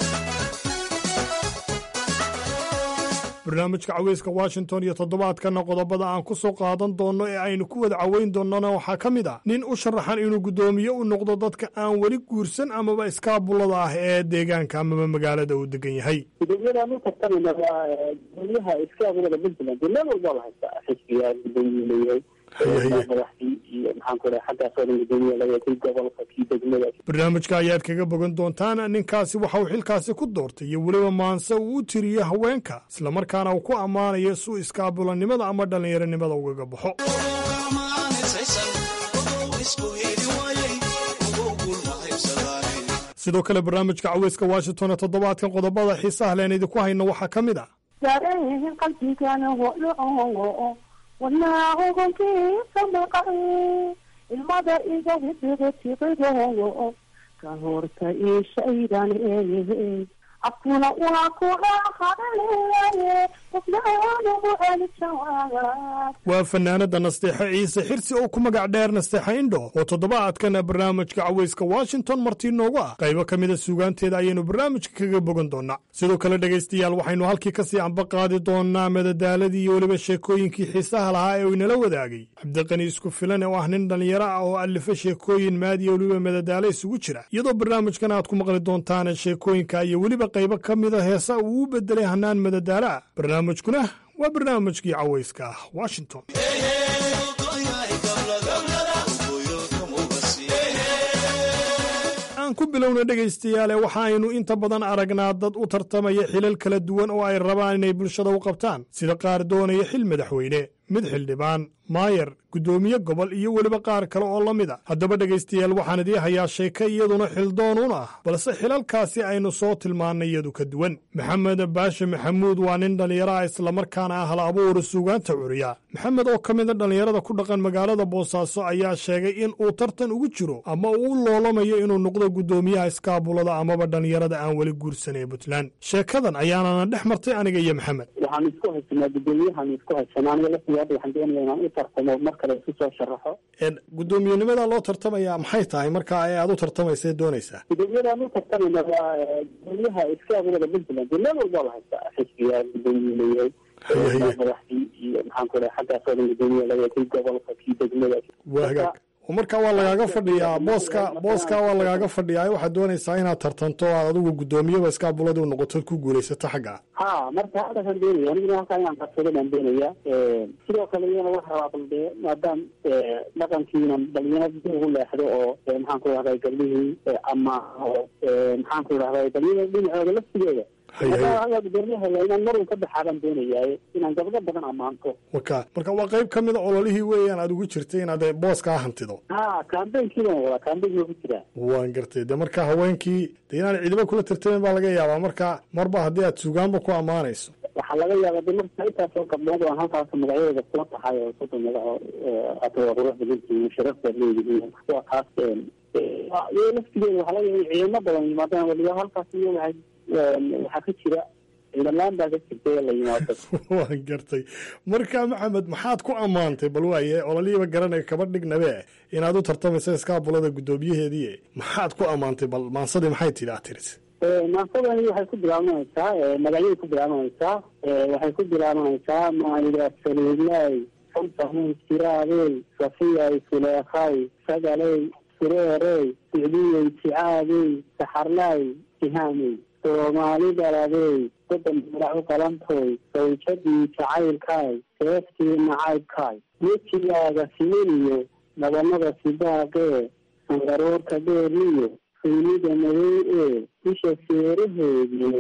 barnaamijka caweyska washington iyo toddobaadkana qodobada aan ku soo qaadan doonno ee aynu ku wada caweyn doonnona waxaa ka mid ah nin u sharaxan inuu guddoomiye u noqdo dadka aan weli guursan amaba iskaabulada ah ee deegaanka amaba magaalada uu degan yahay gudoomiyadaan u tartamana waa gudoomiyaha iskaabulada puntland meel walba la haystaa xisbiga gudoomiye leeyahay madaxdii iyo maxaan ku dhahay xaggaasoo dhan gudoomiye laga kii gobolka kii degmada barnaamijka ayaad kaga bogan doontaan ninkaasi waxa uu xilkaasi ku doortay iyo weliba maanse uu u tiriyo haweenka islamarkaana uu ku ammaanayo su iskaabulanimada ama dhallinyaronimada ugaga baxo sidoo kale barnaamijka caweyska washington ee toddobaadkan qodobada xiisaha leen idinku hayno waxaa ka mid ah ilmada iga hidiga tiqido ka horta ishaydan eeye afkuna waa ku dhaqaaleeye qofnaanugu elijawaab waa fanaanada nasteexe ciise xirsi oo ku magac dheer nasteexe indho oo toddobaadkan barnaamijka caweyska washington martii noogu ah qaybo ka mida suugaanteeda ayaynu barnaamijka kaga bogan doonaa sidoo kale dhegaystayaal waxaynu halkii kasii amba qaadi doonaa madadaaladii iyo weliba sheekooyinkii xiisaha lahaa ee uu inala wadaagay cabdiqani isku filan oo ah nin dhallinyaro ah oo alifa sheekooyin maadiya weliba madadaalo isugu jira iyadoo barnaamijkan aad ku maqli doontaan sheekooyinka iyo weliba qaybo ka mida heesa uu u bedelay hanaan madadaalo ah barnaamijkuna waa barnaamijkii caweyska ah washington aan ku bilowna dhegaystayaale waxaaynu inta badan aragnaa dad u tartamaya xilal kala duwan oo ay rabaan inay bulshada u qabtaan sida qaar doonaya xil madaxweyne mid xildhibaan maayar guddoomiye gobol iyo weliba qaar kale oo la mid a haddaba dhegaystayaal waxaan idii hayaa sheeko iyaduna xildoon un ah balse xilalkaasi aynu soo tilmaannay iyadu ka duwan maxamed baashe maxamuud waa nin dhallinyaro ah islamarkaana ah la abuura suugaanta curiya maxamed oo ka mida dhallinyarada ku dhaqan magaalada boosaaso ayaa sheegay in uu tartan ugu jiro ama uu u loolamayo inuu noqdo guddoomiyaha iskaabulada amaba dhallinyarada aan weli guursan ee puntland sheekadan ayaanana dhex martay aniga iyo maxamed waxaan isku haysanaa guddoomiyahan isku haysanaa aniga laftiga hadda waxaan doonaya inaan u tartamo mar kale isu soo sharaxo guddoomiyenimada loo tartamaya maxay tahay marka ee aad u tartamaysa doonaysaa gudoomiyadaan u tartamayna waa gudoomiyaha iskaabulada puntland dee meel walba la haystaa xisbiga gudoomiye leeyahay madaxdii iyo maxaan ku dhahay xaggaasoo dhan gudoomiye leeyahay kii gobolka kii degmada waa hagaag marka waa lagaaga fadhiyaa booska booska waa lagaaga fadhiyaa waxaad doonaysaa inaad tartanto aad adigu guddoomiyaba iskaabulada u noqotood ku guulaysato xagga ha marka halkaasaan doonaya aniguna halkaa inaan qabsado baan doonaya sidoo kale iyana waxa rabaa bal dee maadaam dhaqankiina dhalinyaro dib ugu leexdo oo maxaan ku dhahday gablihii ama maxaan ku dhahday dhalinyaro dhinacooda laftigeeda hagaa gudoomiyaha inaan marun ka baxaabaan doonayaaye inaan gabdho badan ammaanto waka marka waa qayb ka mid a ololihii weeyaan aad ugu jirtay inaad booskaa hantido ha kambeynkiibaan wadaa kambeynki waa ku jiraa waan gartay de marka haweenkii de inaan ciidamo kula tartamin baa laga yaabaa marka marba haddii aad suugaanba ku ammaanayso waxaa laga yaabaa de marka intaasoo gabdhood aan halkaas magacyadooda kula tahay oo soddon magaco hata waa qurux badantihiin sharaftaad leedihiin waa kaas iyo laftigeeda waxaa laga yaaba ciidamo badan yimaadaan waliba halkaas iyo waxay waxaa ka jira ciidamaan baa ka jirta la yimaado waan gartay marka maxamed maxaad ku ammaantay bal waaye ololihiiba garanaya kaba dhignabe inaad u tartamaysa iskaabulada guddoomiyaheedii maxaad ku ammaantay bal maansadii maxay tidhi aad tiris maansadani waxay ku bilaabanaysaa magacyay ku bilaabanaysaa waxay ku bilaabanaysaa maayda saliidlay samsamuun siraadey safiyay suleekhay sagaley sureerey sicdiyey sicaadey saxarlay sihaamey soomaali daladey soddon magac u qalantoy sawjadii jacaylkaay seeftii nacaybkaay wejigaaga simaniyo dhabanada sidaaqee sangaroorka dheeriyo fiynida madow ee isha seeraheediyo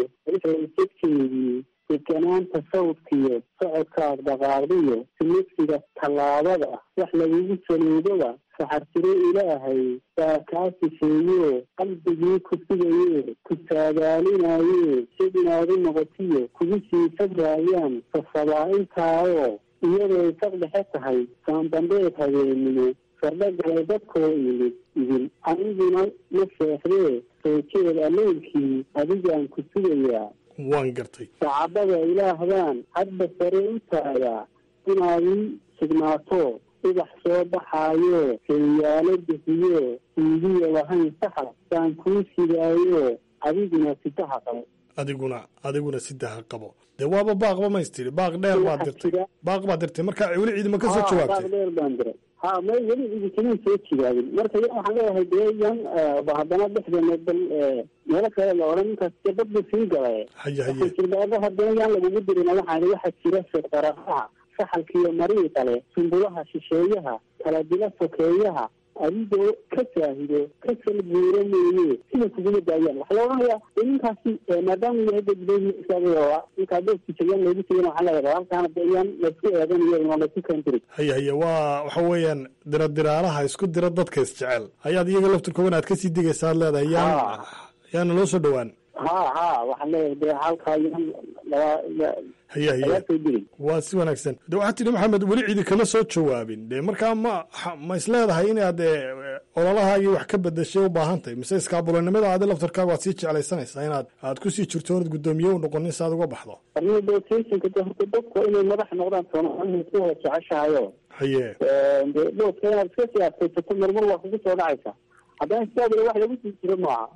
jidkeedii deganaanta sawdkiyo socodkaad dhaqaaqdiyo simidsiga tallaabada wax lagugu saluudoba saxartiro ilaahay baa kaa sifeeyo qalbigii ku sugaye ku saadaalinaye sid inaad u noqotiyo kugu sii sabraayaan sasabaa intaayoo iyaday saq dhexe tahay saandambeed habeenimo sardho galay dadkoo imid idin aniguna ma seexdee soo jeed alleylkii adigaan ku sugayaa waan gartay sacabada ilaahdaan hadba sare u taagaa inaad ii sugnaato ubax soo baxaayo keliyaalo bixiyo siidiya lahayn saxar baan kuu sidaayo adiguna sidaha qabo adiguna adiguna sidaha qabo dee waaba baaqba maystiri baaq dheer baad dirtay baaq baad dirtay marka weli ciidama ka soo jawaabtay baaq dheer baan diray ha may weli idinkaman soo jigaabin marka yan waxaan leeyahay dee yan haddana dhexdeena bal meelo kale la odhan ninkaas dee dad buu sii galay haye haye jirdaaba haddana yaan lagugu dirin waxaan waxaa jira sirqaraqaha saxalkiiyo marii kale sumbulaha shisheeyaha kala dila sokeeyaha adigoo ka saahido ka salguuro mooye sida kuguma daayaan waxaa la odhanayaa ninkaasi maadaama yahay dadbeysaa ninkaa doskiisayaan loogu tegan waxaa leeyahay halkaana de yaan laysku eedanayo una laysku kaandirin haye haye waa waxa weeyaan diradiraalaha isku dira dadka isjecel ayaad iyaga laftirkoogan aad kasii digaysa aad leedahay yaan yaana loo soo dhowaan ha ha waxaan leeyahay de halkaa yaan laba haye haye waa si wanaagsan de waxaad tidhi maxamed weli cidi kama soo jawaabin de markaa ma ma is leedahay inaad ololahaagii wax ka bedeshay u baahan tahay mise iskaabulanimada aadi laftarkaaga waad sii jeclaysanaysaa inaad aad kusii jirto oonad guddoomiye u noqonin si aad uga baxdo dotationka de horta dadku inay madax noqdaan soomaalida ku wada jeceshahayo haye de doodka inaad iska siyaasaysato marmar waa kugu soo dhacaysa haddana sidaadila wax lagu sii jiro maaha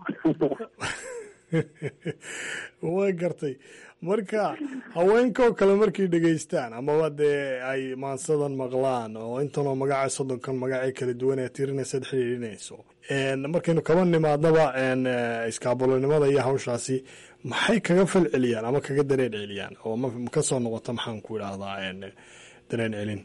waa gartay marka haweenkaoo kale markay dhegaystaan amaba dee ay maansadan maqlaan oo intanoo magaca soddonkan magacee kala duwan ee tirinaysaad xidhiidhinayso markaynu kaba nimaadnaba iskaabulanimada iyo hawshaasi maxay kaga fal celiyaan ama kaga dareen celiyaan oo ma kasoo noqota maxaan ku idhaahdaa dareen celin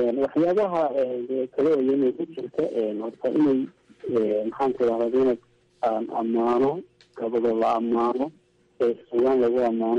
waxyaabaha kale oo inay ku jirta horta inay maxaan ku idhahda inaad aan ammaano gabadho la ammaano sugaan lagu ammaano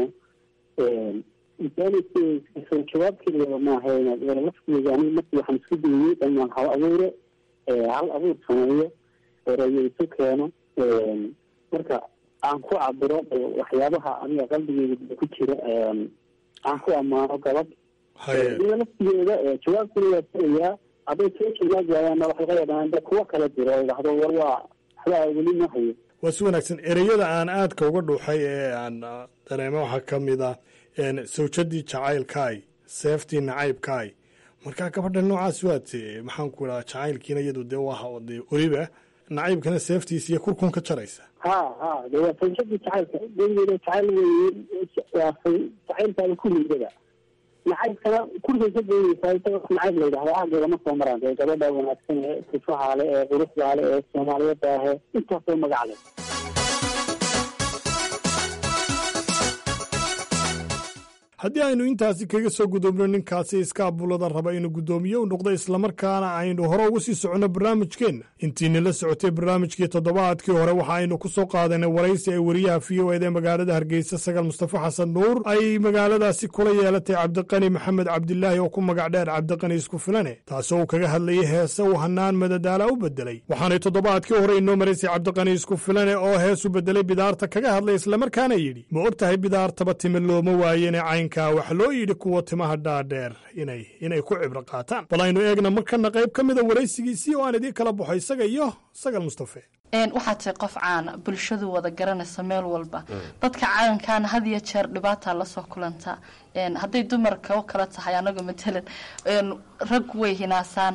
soo jawaab keliya maaha laftigeeda ani markii waxaan isku dayey dhamaan hal abuure hal abuur sameeyo erayo isu keeno marka aan ku cabiro waxyaabaha aniga qalbigeyda ku jira aan ku ammaano gabadh iyo laftigeeda jawaabkuna waa tirayaa hadday soo jawaab waayaanna wax laga yaabaa da kuwa kala jiro oo idhahdo war waa waxbaa weli ma hayo waa si wanaagsan ereyada aan aadka uga dhuuxay ee aan dareemo waxaa ka mid ah sawjadii jacaylkaay seeftii nacaybkaay markaa gabadha noocaas waate maxaan ku idhaha jacaylkiina iyadu dee waa dee weliba nacaybkana seeftiisa iyo kurkun ka jaraysa ha ha de waa sawjadii jacaylka gegeeda jacayl wey waa jacaylkaada kulligeeda nacaybkana kurkay ka geynaysaa isaga nacayb la yidhahda aageeda ma soo maraan dee gabadha wanaagsan ee sifaha le ee quruxda le ee soomaaliyada ahe intaasoo magac leh haddii aynu intaasi kaga soo gudubno ninkaasi iskaabulada raba inuu guddoomiye u noqdo islamarkaana aynu hore uga sii soconno barnaamijkeenna intiina la socotay barnaamijkii toddobaadkii hore waxa aynu ku soo qaadanay waraysi ay wariyaha v o eda magaalada hargeysa sagal mustafa xasan nuur ay magaaladaasi kula yeelatay cabdiqani maxamed cabdilaahi oo ku magac dheer cabdiqani isku filane taasoo uu kaga hadlayay heese uu hanaan madadaala u bedelay waxaanay toddobaadkii hore inoo maraysay cabdiqani isku filane oo hees u bedelay bidaarta kaga hadlay islamarkaana yidhi ma og tahay bidaartaba time looma waayene cayn wax loo yidhi kuwa timaha dhaadheer inay inay ku cibro qaataan bal aynu eegna markana qayb ka mida waraysigiisii oo aan idiin kala baxo isaga iyo sagal mustafe waxaa tahay qof caana bulshadu wada garanaysa meel walba dadka calankaana had iyo jeer dhibaataa lasoo kulanta hadday dumarka u kala tahay anaga matalan rag way hinaasaan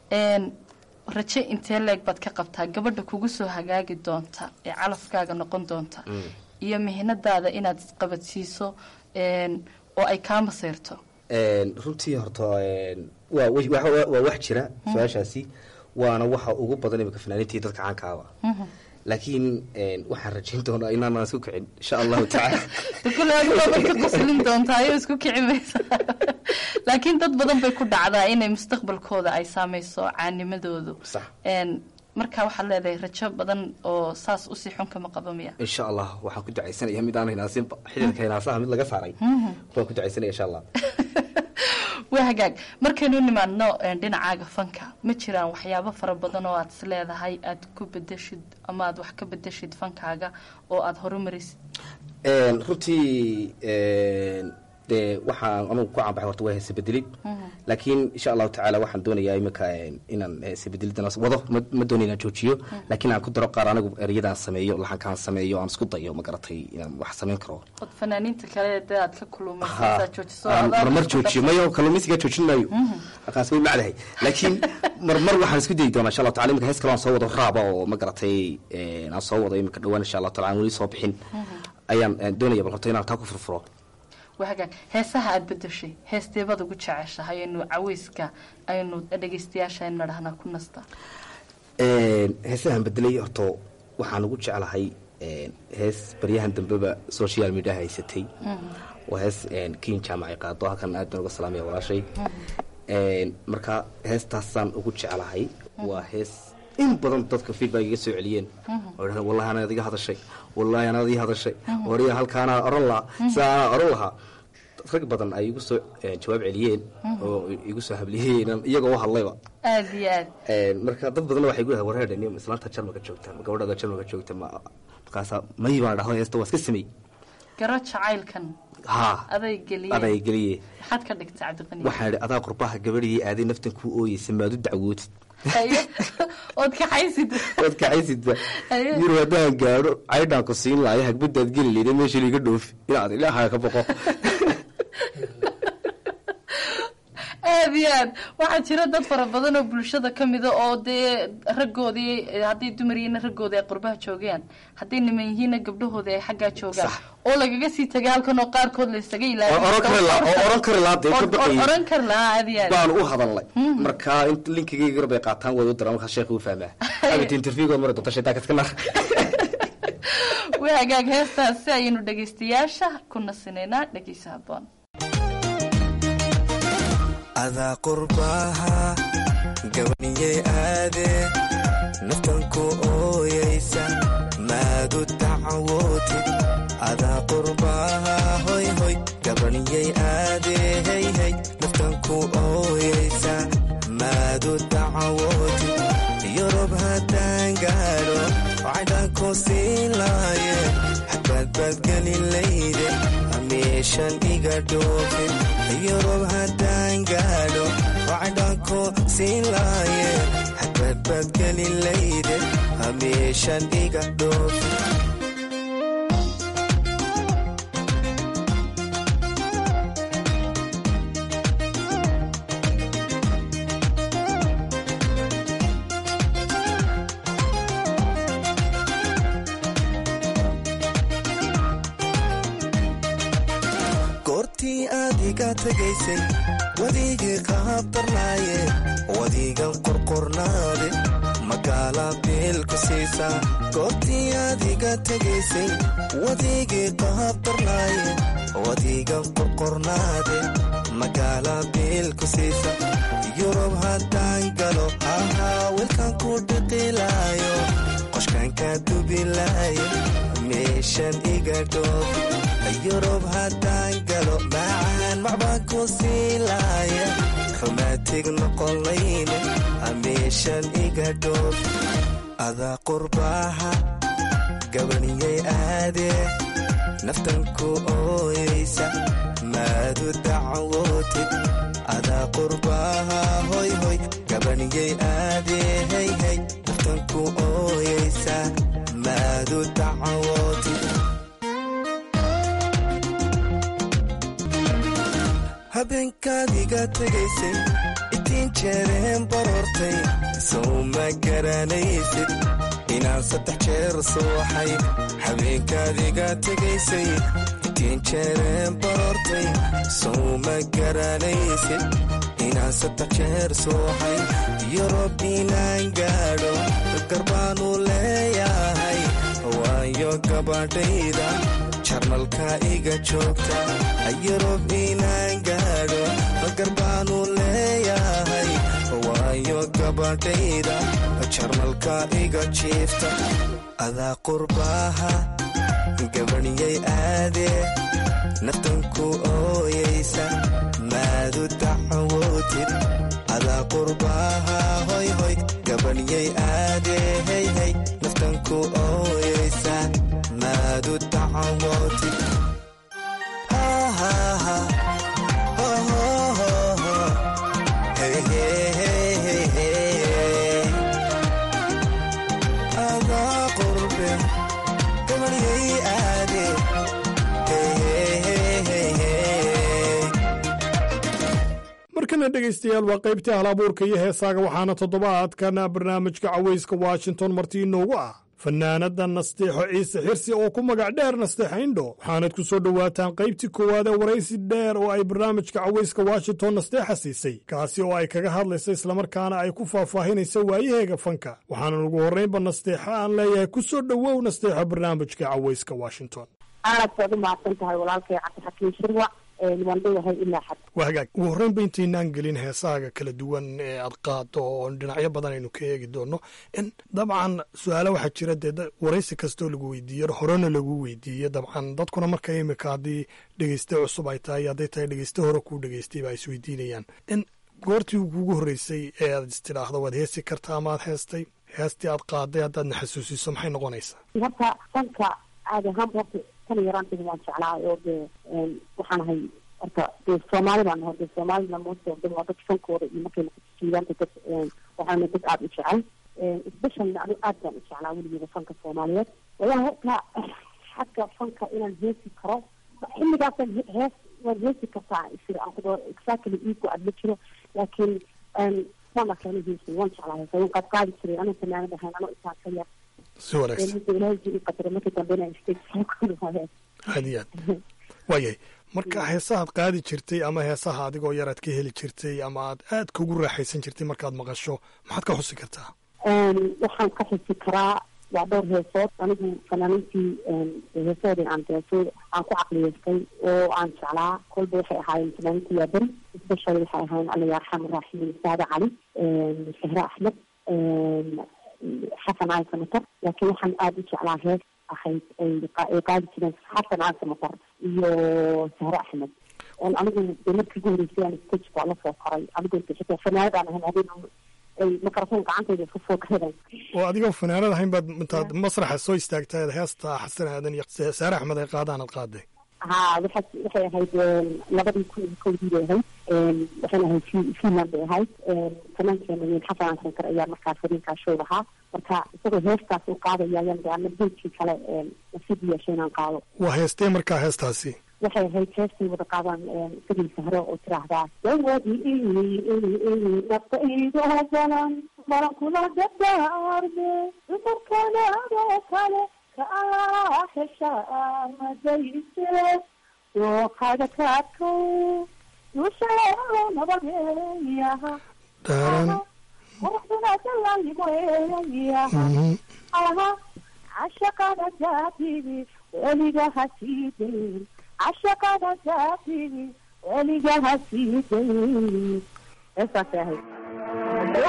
raje intee leeg baad ka qabtaa gabadha kugu soo hagaagi doonta ee calafkaaga noqon doonta iyo mihinadaada inaad isqabadsiiso oo ay kaa maseyrto runtii horta waa waa wax jira su-aashaasi waana waxa ugu badan imika fanaaniintii dadka caankaaba laakiin waxaan rajayn doonaa inaanaan isku kicin insha allahu tacaala kule adigoobay ka qoslin doontaa ayoo isku kici maysa laakiin dad badan bay ku dhacdaa inay mustaqbalkooda ay saameyso caanimadoodu marka waxaad leedahay rajo badan oo saas usii xun kama qaba miya insha allah waxaan ku ducaysanaya mid aan hinaasinba xididka hinaasaha mid laga saaray waan ku ducaysanaya insha allah waa hagaag markaynu nimaadno dhinacaaga fanka ma jiraan waxyaabo fara badan oo aad is leedahay aad ku bedeshid ama aad wax ka bedeshid fankaaga oo aada horumarisid runtii dee waxaan anugu ku caanbaxay horta waa heese bedelid laakiin insha allahu tacaala waxaan doonayaa imika inaan heese bedelidana wado ma doonay inaan joojiyo laakiin aan ku daro qaar anigu ereyadaan sameeyo laxankaan sameeyo aan isku dayo ma garatay inaan wax samayn karo od fanaaniinta kale dee aad ka kulumaysaa joojiso marmar joojiyo mayo kalluumaysigaa joojin maayo aqaas way macdahay laakiin marmar waxaan isku dayi doonaa insha allahu tacala imika hees kale aan soo wado raaba oo ma garatay aan soo wado imika dhawaan insha allahu tacala aan weli soo bixin ayaan doonaya bal horta inaan taa ku furfuro wahagaag heesaha aada bedeshay heesteebad ugu jeceshahay aynu caweyska aynu dhegeystayaasha aynu nadhahnaa ku nasta heesahan bedelay horto waxaan ugu jeclahay hees baryahan dambeba social media haysatay waa hees kin jaamacay qaado halkan aad baan uga salaamaya walaashay marka heestaasaan ugu jeclahay waa hees in badan dadka feedback iga soo celiyeen oo dhahdeen wallahi anaad iga hadashay wallahi anaad ii hadashay oriya halkaanaa oran lahaa sida anaa oran lahaa rag badan ay igu soo jawaab celiyeen oo igu soo habliyeen iyagoo u hadlayba aada iyo aad marka dad badan waxay gu wareer nin islaanta jarmalka joogta ma gabadhaada jarmalka joogta ma markaasa may baan dhahdo heesta waa iska samey garo jacaylkan ha aday geliye aday geliye maxaad ka dhigta cabdiqani waxaan idhi adaa qurbaha gabadhii aaday naftan kuu ooyeysa maad u dacwootid ood kaxaysid ood kaxaysidba yir haddaan gaadho caydhaan ku siin laaya hagbadaad geli leyda meesha liiga dhoofi inaad ilaahaga ka boqo aada iyo aad waxaa jira dad fara badan oo bulshada ka mida oo dee raggoodii hadday dumar yihiinna raggoodii ay qurbaha joogaan hadday niman yihiinna gabdhahoodii ay xaggaa joogaan oo lagaga sii tagay halkan oo qaarkood la isaga oran kari lahaa dee ka baqayay oran kari lahaa aada iyo aad baan u hadalnay marka inta linkigayga gar bay qaataan way u diraan markaas sheekha u fahmaa abit interviewgood mari doonta shaytaan kaska nar waa hagaag heestaas si ayaynu dhegaystayaasha ku nasinaynaa dhegeysa haboon adaa qurbaha gabaniyey aade naftanku ooyaysa maadu dacwootid adaa qurbaha hoy hoy gabaniyay aadehayhay naftanku ooyaysa maadu dacwootid yurub haddaan gaadho cadhanku siin laaye xadbaadbaadgelinlayde hamiishan iga dhoofin yurub haddaan gaadho cadhanku siin laaye xadbaadbaadgelinlayde hamiishan iga dhoofin goortii aad iga tegaysay wadigii qaabtarnaaye wadigan qorqornaade magaala biilku siisaa goortii aad iga tegaysay wadigii qaabtarnaaye wadigan qorqornaade magaala biilku siisa yurub haddaan galo ahaa wilkan ku dhiqilaayo qoshkanka dubilaayo meeshan iga dhoofi yurub haddaan galo macaan macbaan ku siilaaya rumaatig noqonlayne ameeshan iga dhoofi adaa qurbaaha gabaniyay aadee naftanku ooyaysa maadu dacwootid adaa qurbaaha hoy hoy gabaniyay aadee hayhay naftanku ooyaysa maadu dacwootid habeenkaad iga tegaysay itiin jeereen baroortay sow ma garanaysid inaan saddex jeer suuxay habeenkaad iga tegaysay itiin jeereen baroortay sow ma garanaysid inaan saddex jeer suuxay yurub inaan gaadho garbaanu leeyahay waayo gabadhayda jarmalka iga joogta yurub inaan gaadho garbaanu leeyahay waayo gabadhayda jarmalka iga jiifta adaa qurbaaha gabaniyay aadee naftanku ooyaysa maadu dacwootid adaa qurbaaha hoy hoy gabaniyay aadee hayhay naftanku ooyaysa maadu dacwootid adaa qurbe gabaniyay aade markana dhegaystayaal waa qaybtii hal abuurka iyo heesaaga waxaana toddobaadkan barnaamijka cawayska washington marti inoogu ah fanaanada nasteexo ciise xirsi oo ku magac dheer nasteexa indho waxaanad ku soo dhowaataan qaybtii koowaad ee waraysi dheer oo ay barnaamijka cawayska washington nasteexa siisay kaasi oo ay kaga hadlaysa islamarkaana ay ku faahfaahinaysa waayaheega fanka waxaana ugu horraynba nasteexa aan leeyahay ku soo dhowow nasteexa barnaamijka cawayska washington aad baad u mahadsan tahay walaalkay cabdixakiin shirwac waan dhowahay ilaa xad waa hagaag ugu horreynba intaynaan gelin heesaaga kala duwan ee aad qaado oo dhinacyo badan aynu ka eegi doono in dabcan su-aalo waxaa jira dee waraysi kastoo lagu weydiiyo horena lagu weydiiyo dabcan dadkuna marka imika haddii dhegeyste cusub ay tahay hadday tahay dhegeyste hore kuu dhegeystay ba isweydiinayaan in goortii kuugu horreysay ee aad istidhaahdo waad heesi kartaa ama aad heestay heestii aad qaaday haddaadna xasuusiso maxay noqonaysaa horta fanka caadi ahaanba horta tan yaraantiga waan jeclaa oo dee waxaan ahay horta dee soomaali baan nahay dee soomaalina moosta de waa dad fankooda iyo markay noqoto dad waxaana dad aada u jecel especially anigu aad baan u jeclaa weligeeda fanka soomaaliyeed wallahi horta xagga fanka inaan heesi karo xilligaasan hees waan heesi kartaa isir aan ku dhaho exactly iigu aad ma jiro laakiin waan arkaana heesi waan jeclaa heesa waan qaad qaadi jiray anuu fanaanad ahayn anoo intaan ka yar si wanaagsan ilaahay jiri qadare markii dambe inaan stage soo aad iyo aad waayahay marka heesahaad qaadi jirtay ama heesaha adigoo yar aad ka heli jirtay ama aad aad kugu raaxaysan jirtay markaad maqasho maxaad ka xusi kartaa waxaan ka xusi karaa waa dhowr heesood anigu fanaaniintii heesoodii aan deesay aan ku caqliyeystay oo aan jeclaa kolba waxay ahaayeen fanaaniintii waa beri especially waxay ahaayeen alla yarxam raaximin saada cali sahre axmed xasan cali samatar laakiin waxaan aada u jeclaa hees ahayd ay qaadi jireen xasan cali samatar iyo sahre axmed anigu de markii ugu horeysay aan stage baa la soo koray anigu xitaa fanaanadaan ahayn habeen ay mikrofon gacantayda iska soo galeen oo adigoo fanaanad ahayn baad intaad masraxa soo istaagtay heesta xasan aadan iyo saare axmed ay qaadaan ad qaaday ha waxa waxay ahayd labadii kun iyo kowdii bay ahayd waxayna ahayd fi- finland bay ahayd fanaankeena weyn xasan aansankar ayaa markaa fariinkaa show lahaa marka isagoo heestaas u qaadaya ayaan gaana beejkii kale nasiib u yeeshay inaan qaado waa heestee markaa heestaasi waxay ahayd heestay wada qaadaan isagii sahro oo tiraahdaa dawadii naftaydo balan balan kula dardaarme dumarkanaadoo kale ka allah heshaa madayse dooqaga kaadko dushaa nabageeyaha quruxduna dalalimoeyaha aha cashaqada jaatibi weliga hasiidayn cashaqada jaatibi weliga hasiidayn heestaasay ahayd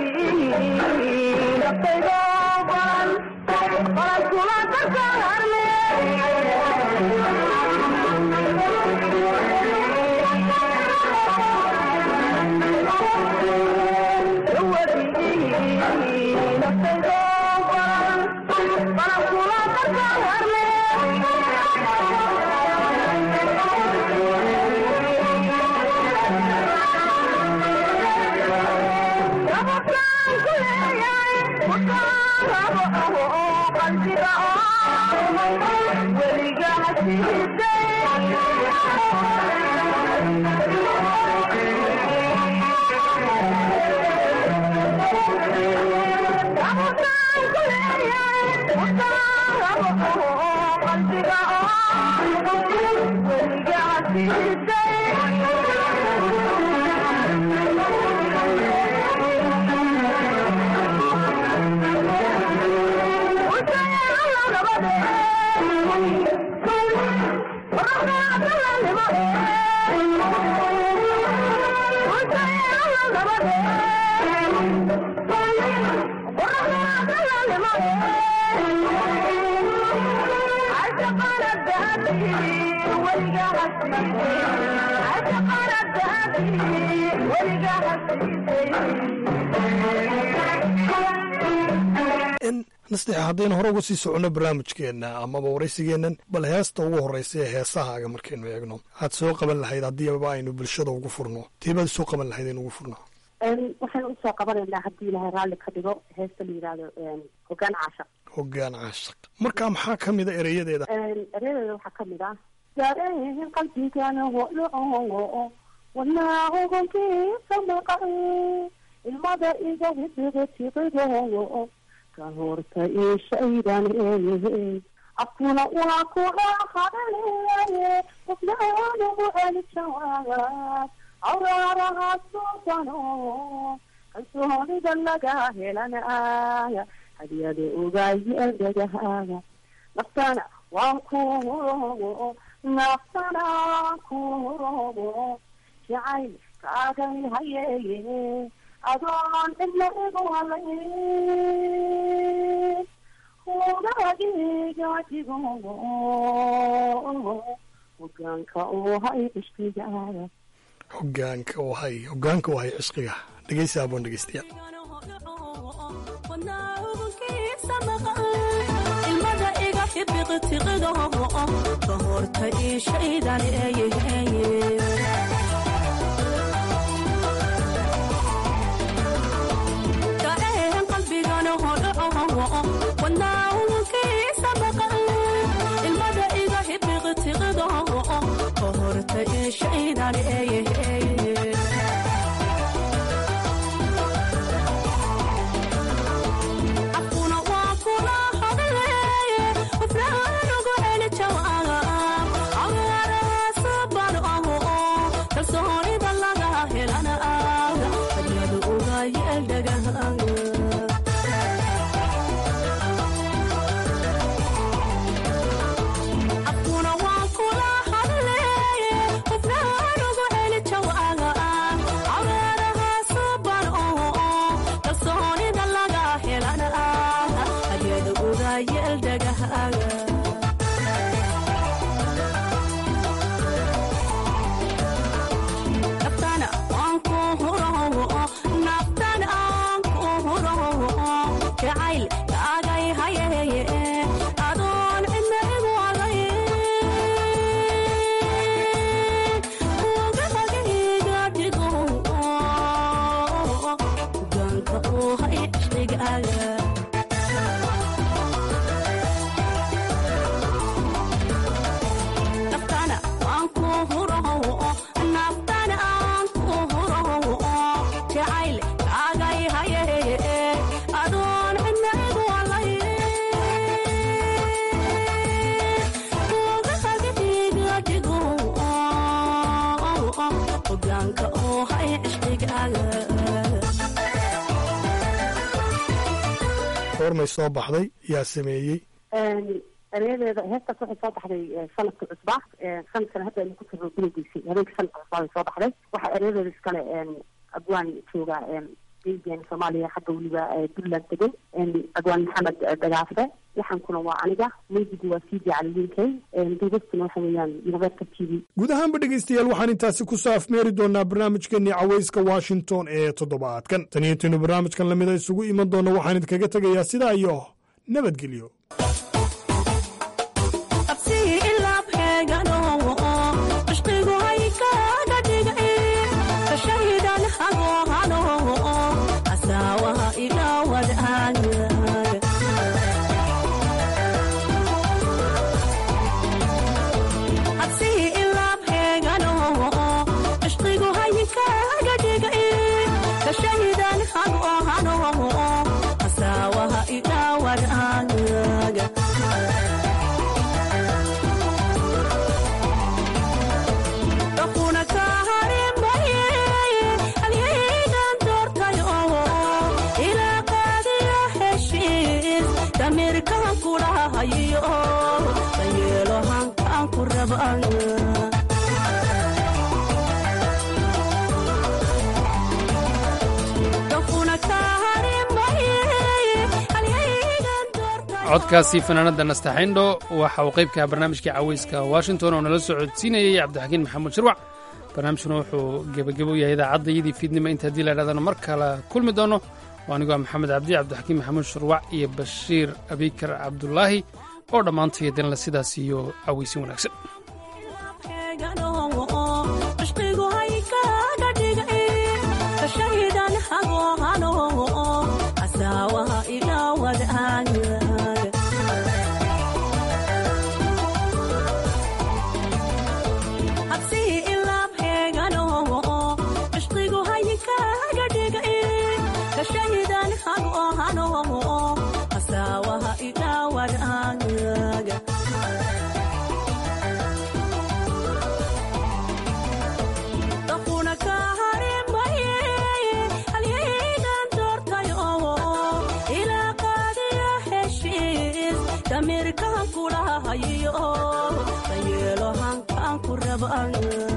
nasteex haddaynu hore uga sii soconno barnaamijkeenna amaba waraysigeennan bal heesta ugu horreysa ee heesahaaga markaynu eegno aad soo qaban lahayd haddiiba aynu bulshada ugu furno teebaad soo qaban lahayd aynu ugu furno waxaan usoo qabanaynaa haddii ilaahay raalli ka dhigo heesta la yidhaahdo hogaan caashaq hoggaan caashaq marka maxaa ka mida ereyadeeda ereyadeeda waxaa ka mid ah dareen qalbigana hodhoco wadnaa ogonkiisa maqan ilmada iga hidiga tiqidogo ka horta ishaydan eeye afkuna waa kula hadaleeye qofnaanugu celi jawaab awraaraha suubano kalsoonida laga helanaya hadiyada ogaaye dhagahaaga naftana waan kurogo naftana kurogo jacayl kaagay hayeeye adoon cidna igu halay hudaagiga digo hogaanka uu hay cishqigaaga hogaanka u hay hogaanka u hay cishqiga dhegeysa aboon dhegeystayaal ilmada iga xibiqtiqidoho ka horta ishaydan eeyeheye ilmada iga xibiqtiqidoho ka horta ishaydan eeyeheye afkuna waa kula hadaleeye qofnaanugu celi jawaab awaarahasaban aho kalsoonida laga helana aaga hadyadu ugaayeel dhagahaaga afkuna waa kula hadaleeye qofnaanugu celi hogaanka oo hay cishqigaaga goormay soo baxday yaa sameeyey ereyadeeda heestaas waxay soo baxday sanadka cusbaa sanadkan hadda aynu ku jirno bilowgiisii habeenka sanadka cusbaa bay soo baxday waxaa ereyadeeda iskale abwaan jooga geygeen soomaaliya xagga weliba puntland degan abwaan maxamed dagaafe laxankuna waa aniga meydigu waa sidi caliliinkay duubastuna waxa weeyaan universal t v guud ahaanba dhegaystayaal waxaan intaasi ku soo afmeeri doonaa barnaamijkeenii cawayska washington ee toddobaadkan tan iyo intaynu barnaamijkan lamida isugu iman doonno waxaan idinkaga tegayaa sidaa iyo nabadgelyo absii ilaa beegano cishqigu hay kaaga dhigay kashahidan hagohano asaawaha ilaa wadaaga absii ilaa beegano cishqigu hay kaaga dhigay kashahidan hagohano asaawaha ilaa wadaaga damirkaan kulahayo dayeelo hankaan ku rabaan codkaasi fanaanada nastaxindho waxa uu qaybkaha barnaamijkii caweyska washington oo nala soo codsiinayay cabdixakiin maxamuud shirwac barnaamijkuna wuxuu gebagebo yahay idaacadayadii fiidnimo inta haddii la idhahdana mar kale kulmi doono oo anigoo maxamed cabdi cabdixakiin maxamuud shirwac iyo bashiir abikar cabdulaahi oo dhammaantay danla sidaas iyo caweysin wanaagsan cishqigu hay kaaga dhigay kashahidan hagohano asaawaha ilaa wadaaga habsii ilaa beegano cishqigu hay kaaga dhigay kashahidan hagohano asaawaha ilaa wadaaga damirkaan kulahayo dayeelo hankaan ku rabaan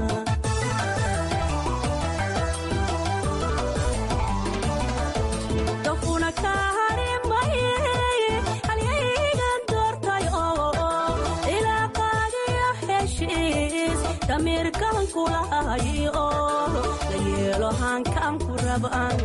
dafuna kaharimaye halyaygan doortayo ilaa qaadiyo heshiis damirkaan kulahayo dayeelo hankaan ku rabaan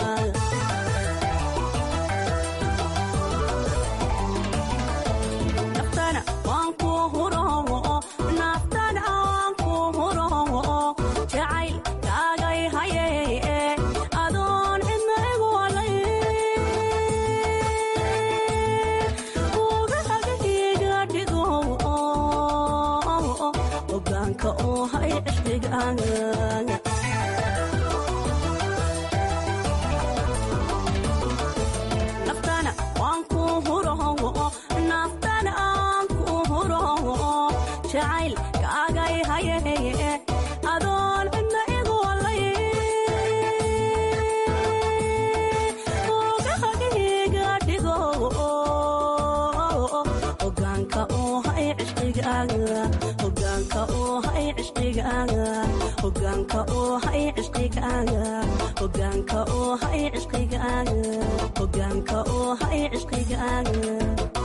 hogaanka oo hay cishqigaaga hogaanka oo hay cishqigaaga hogaanka oo hay cishqigaaga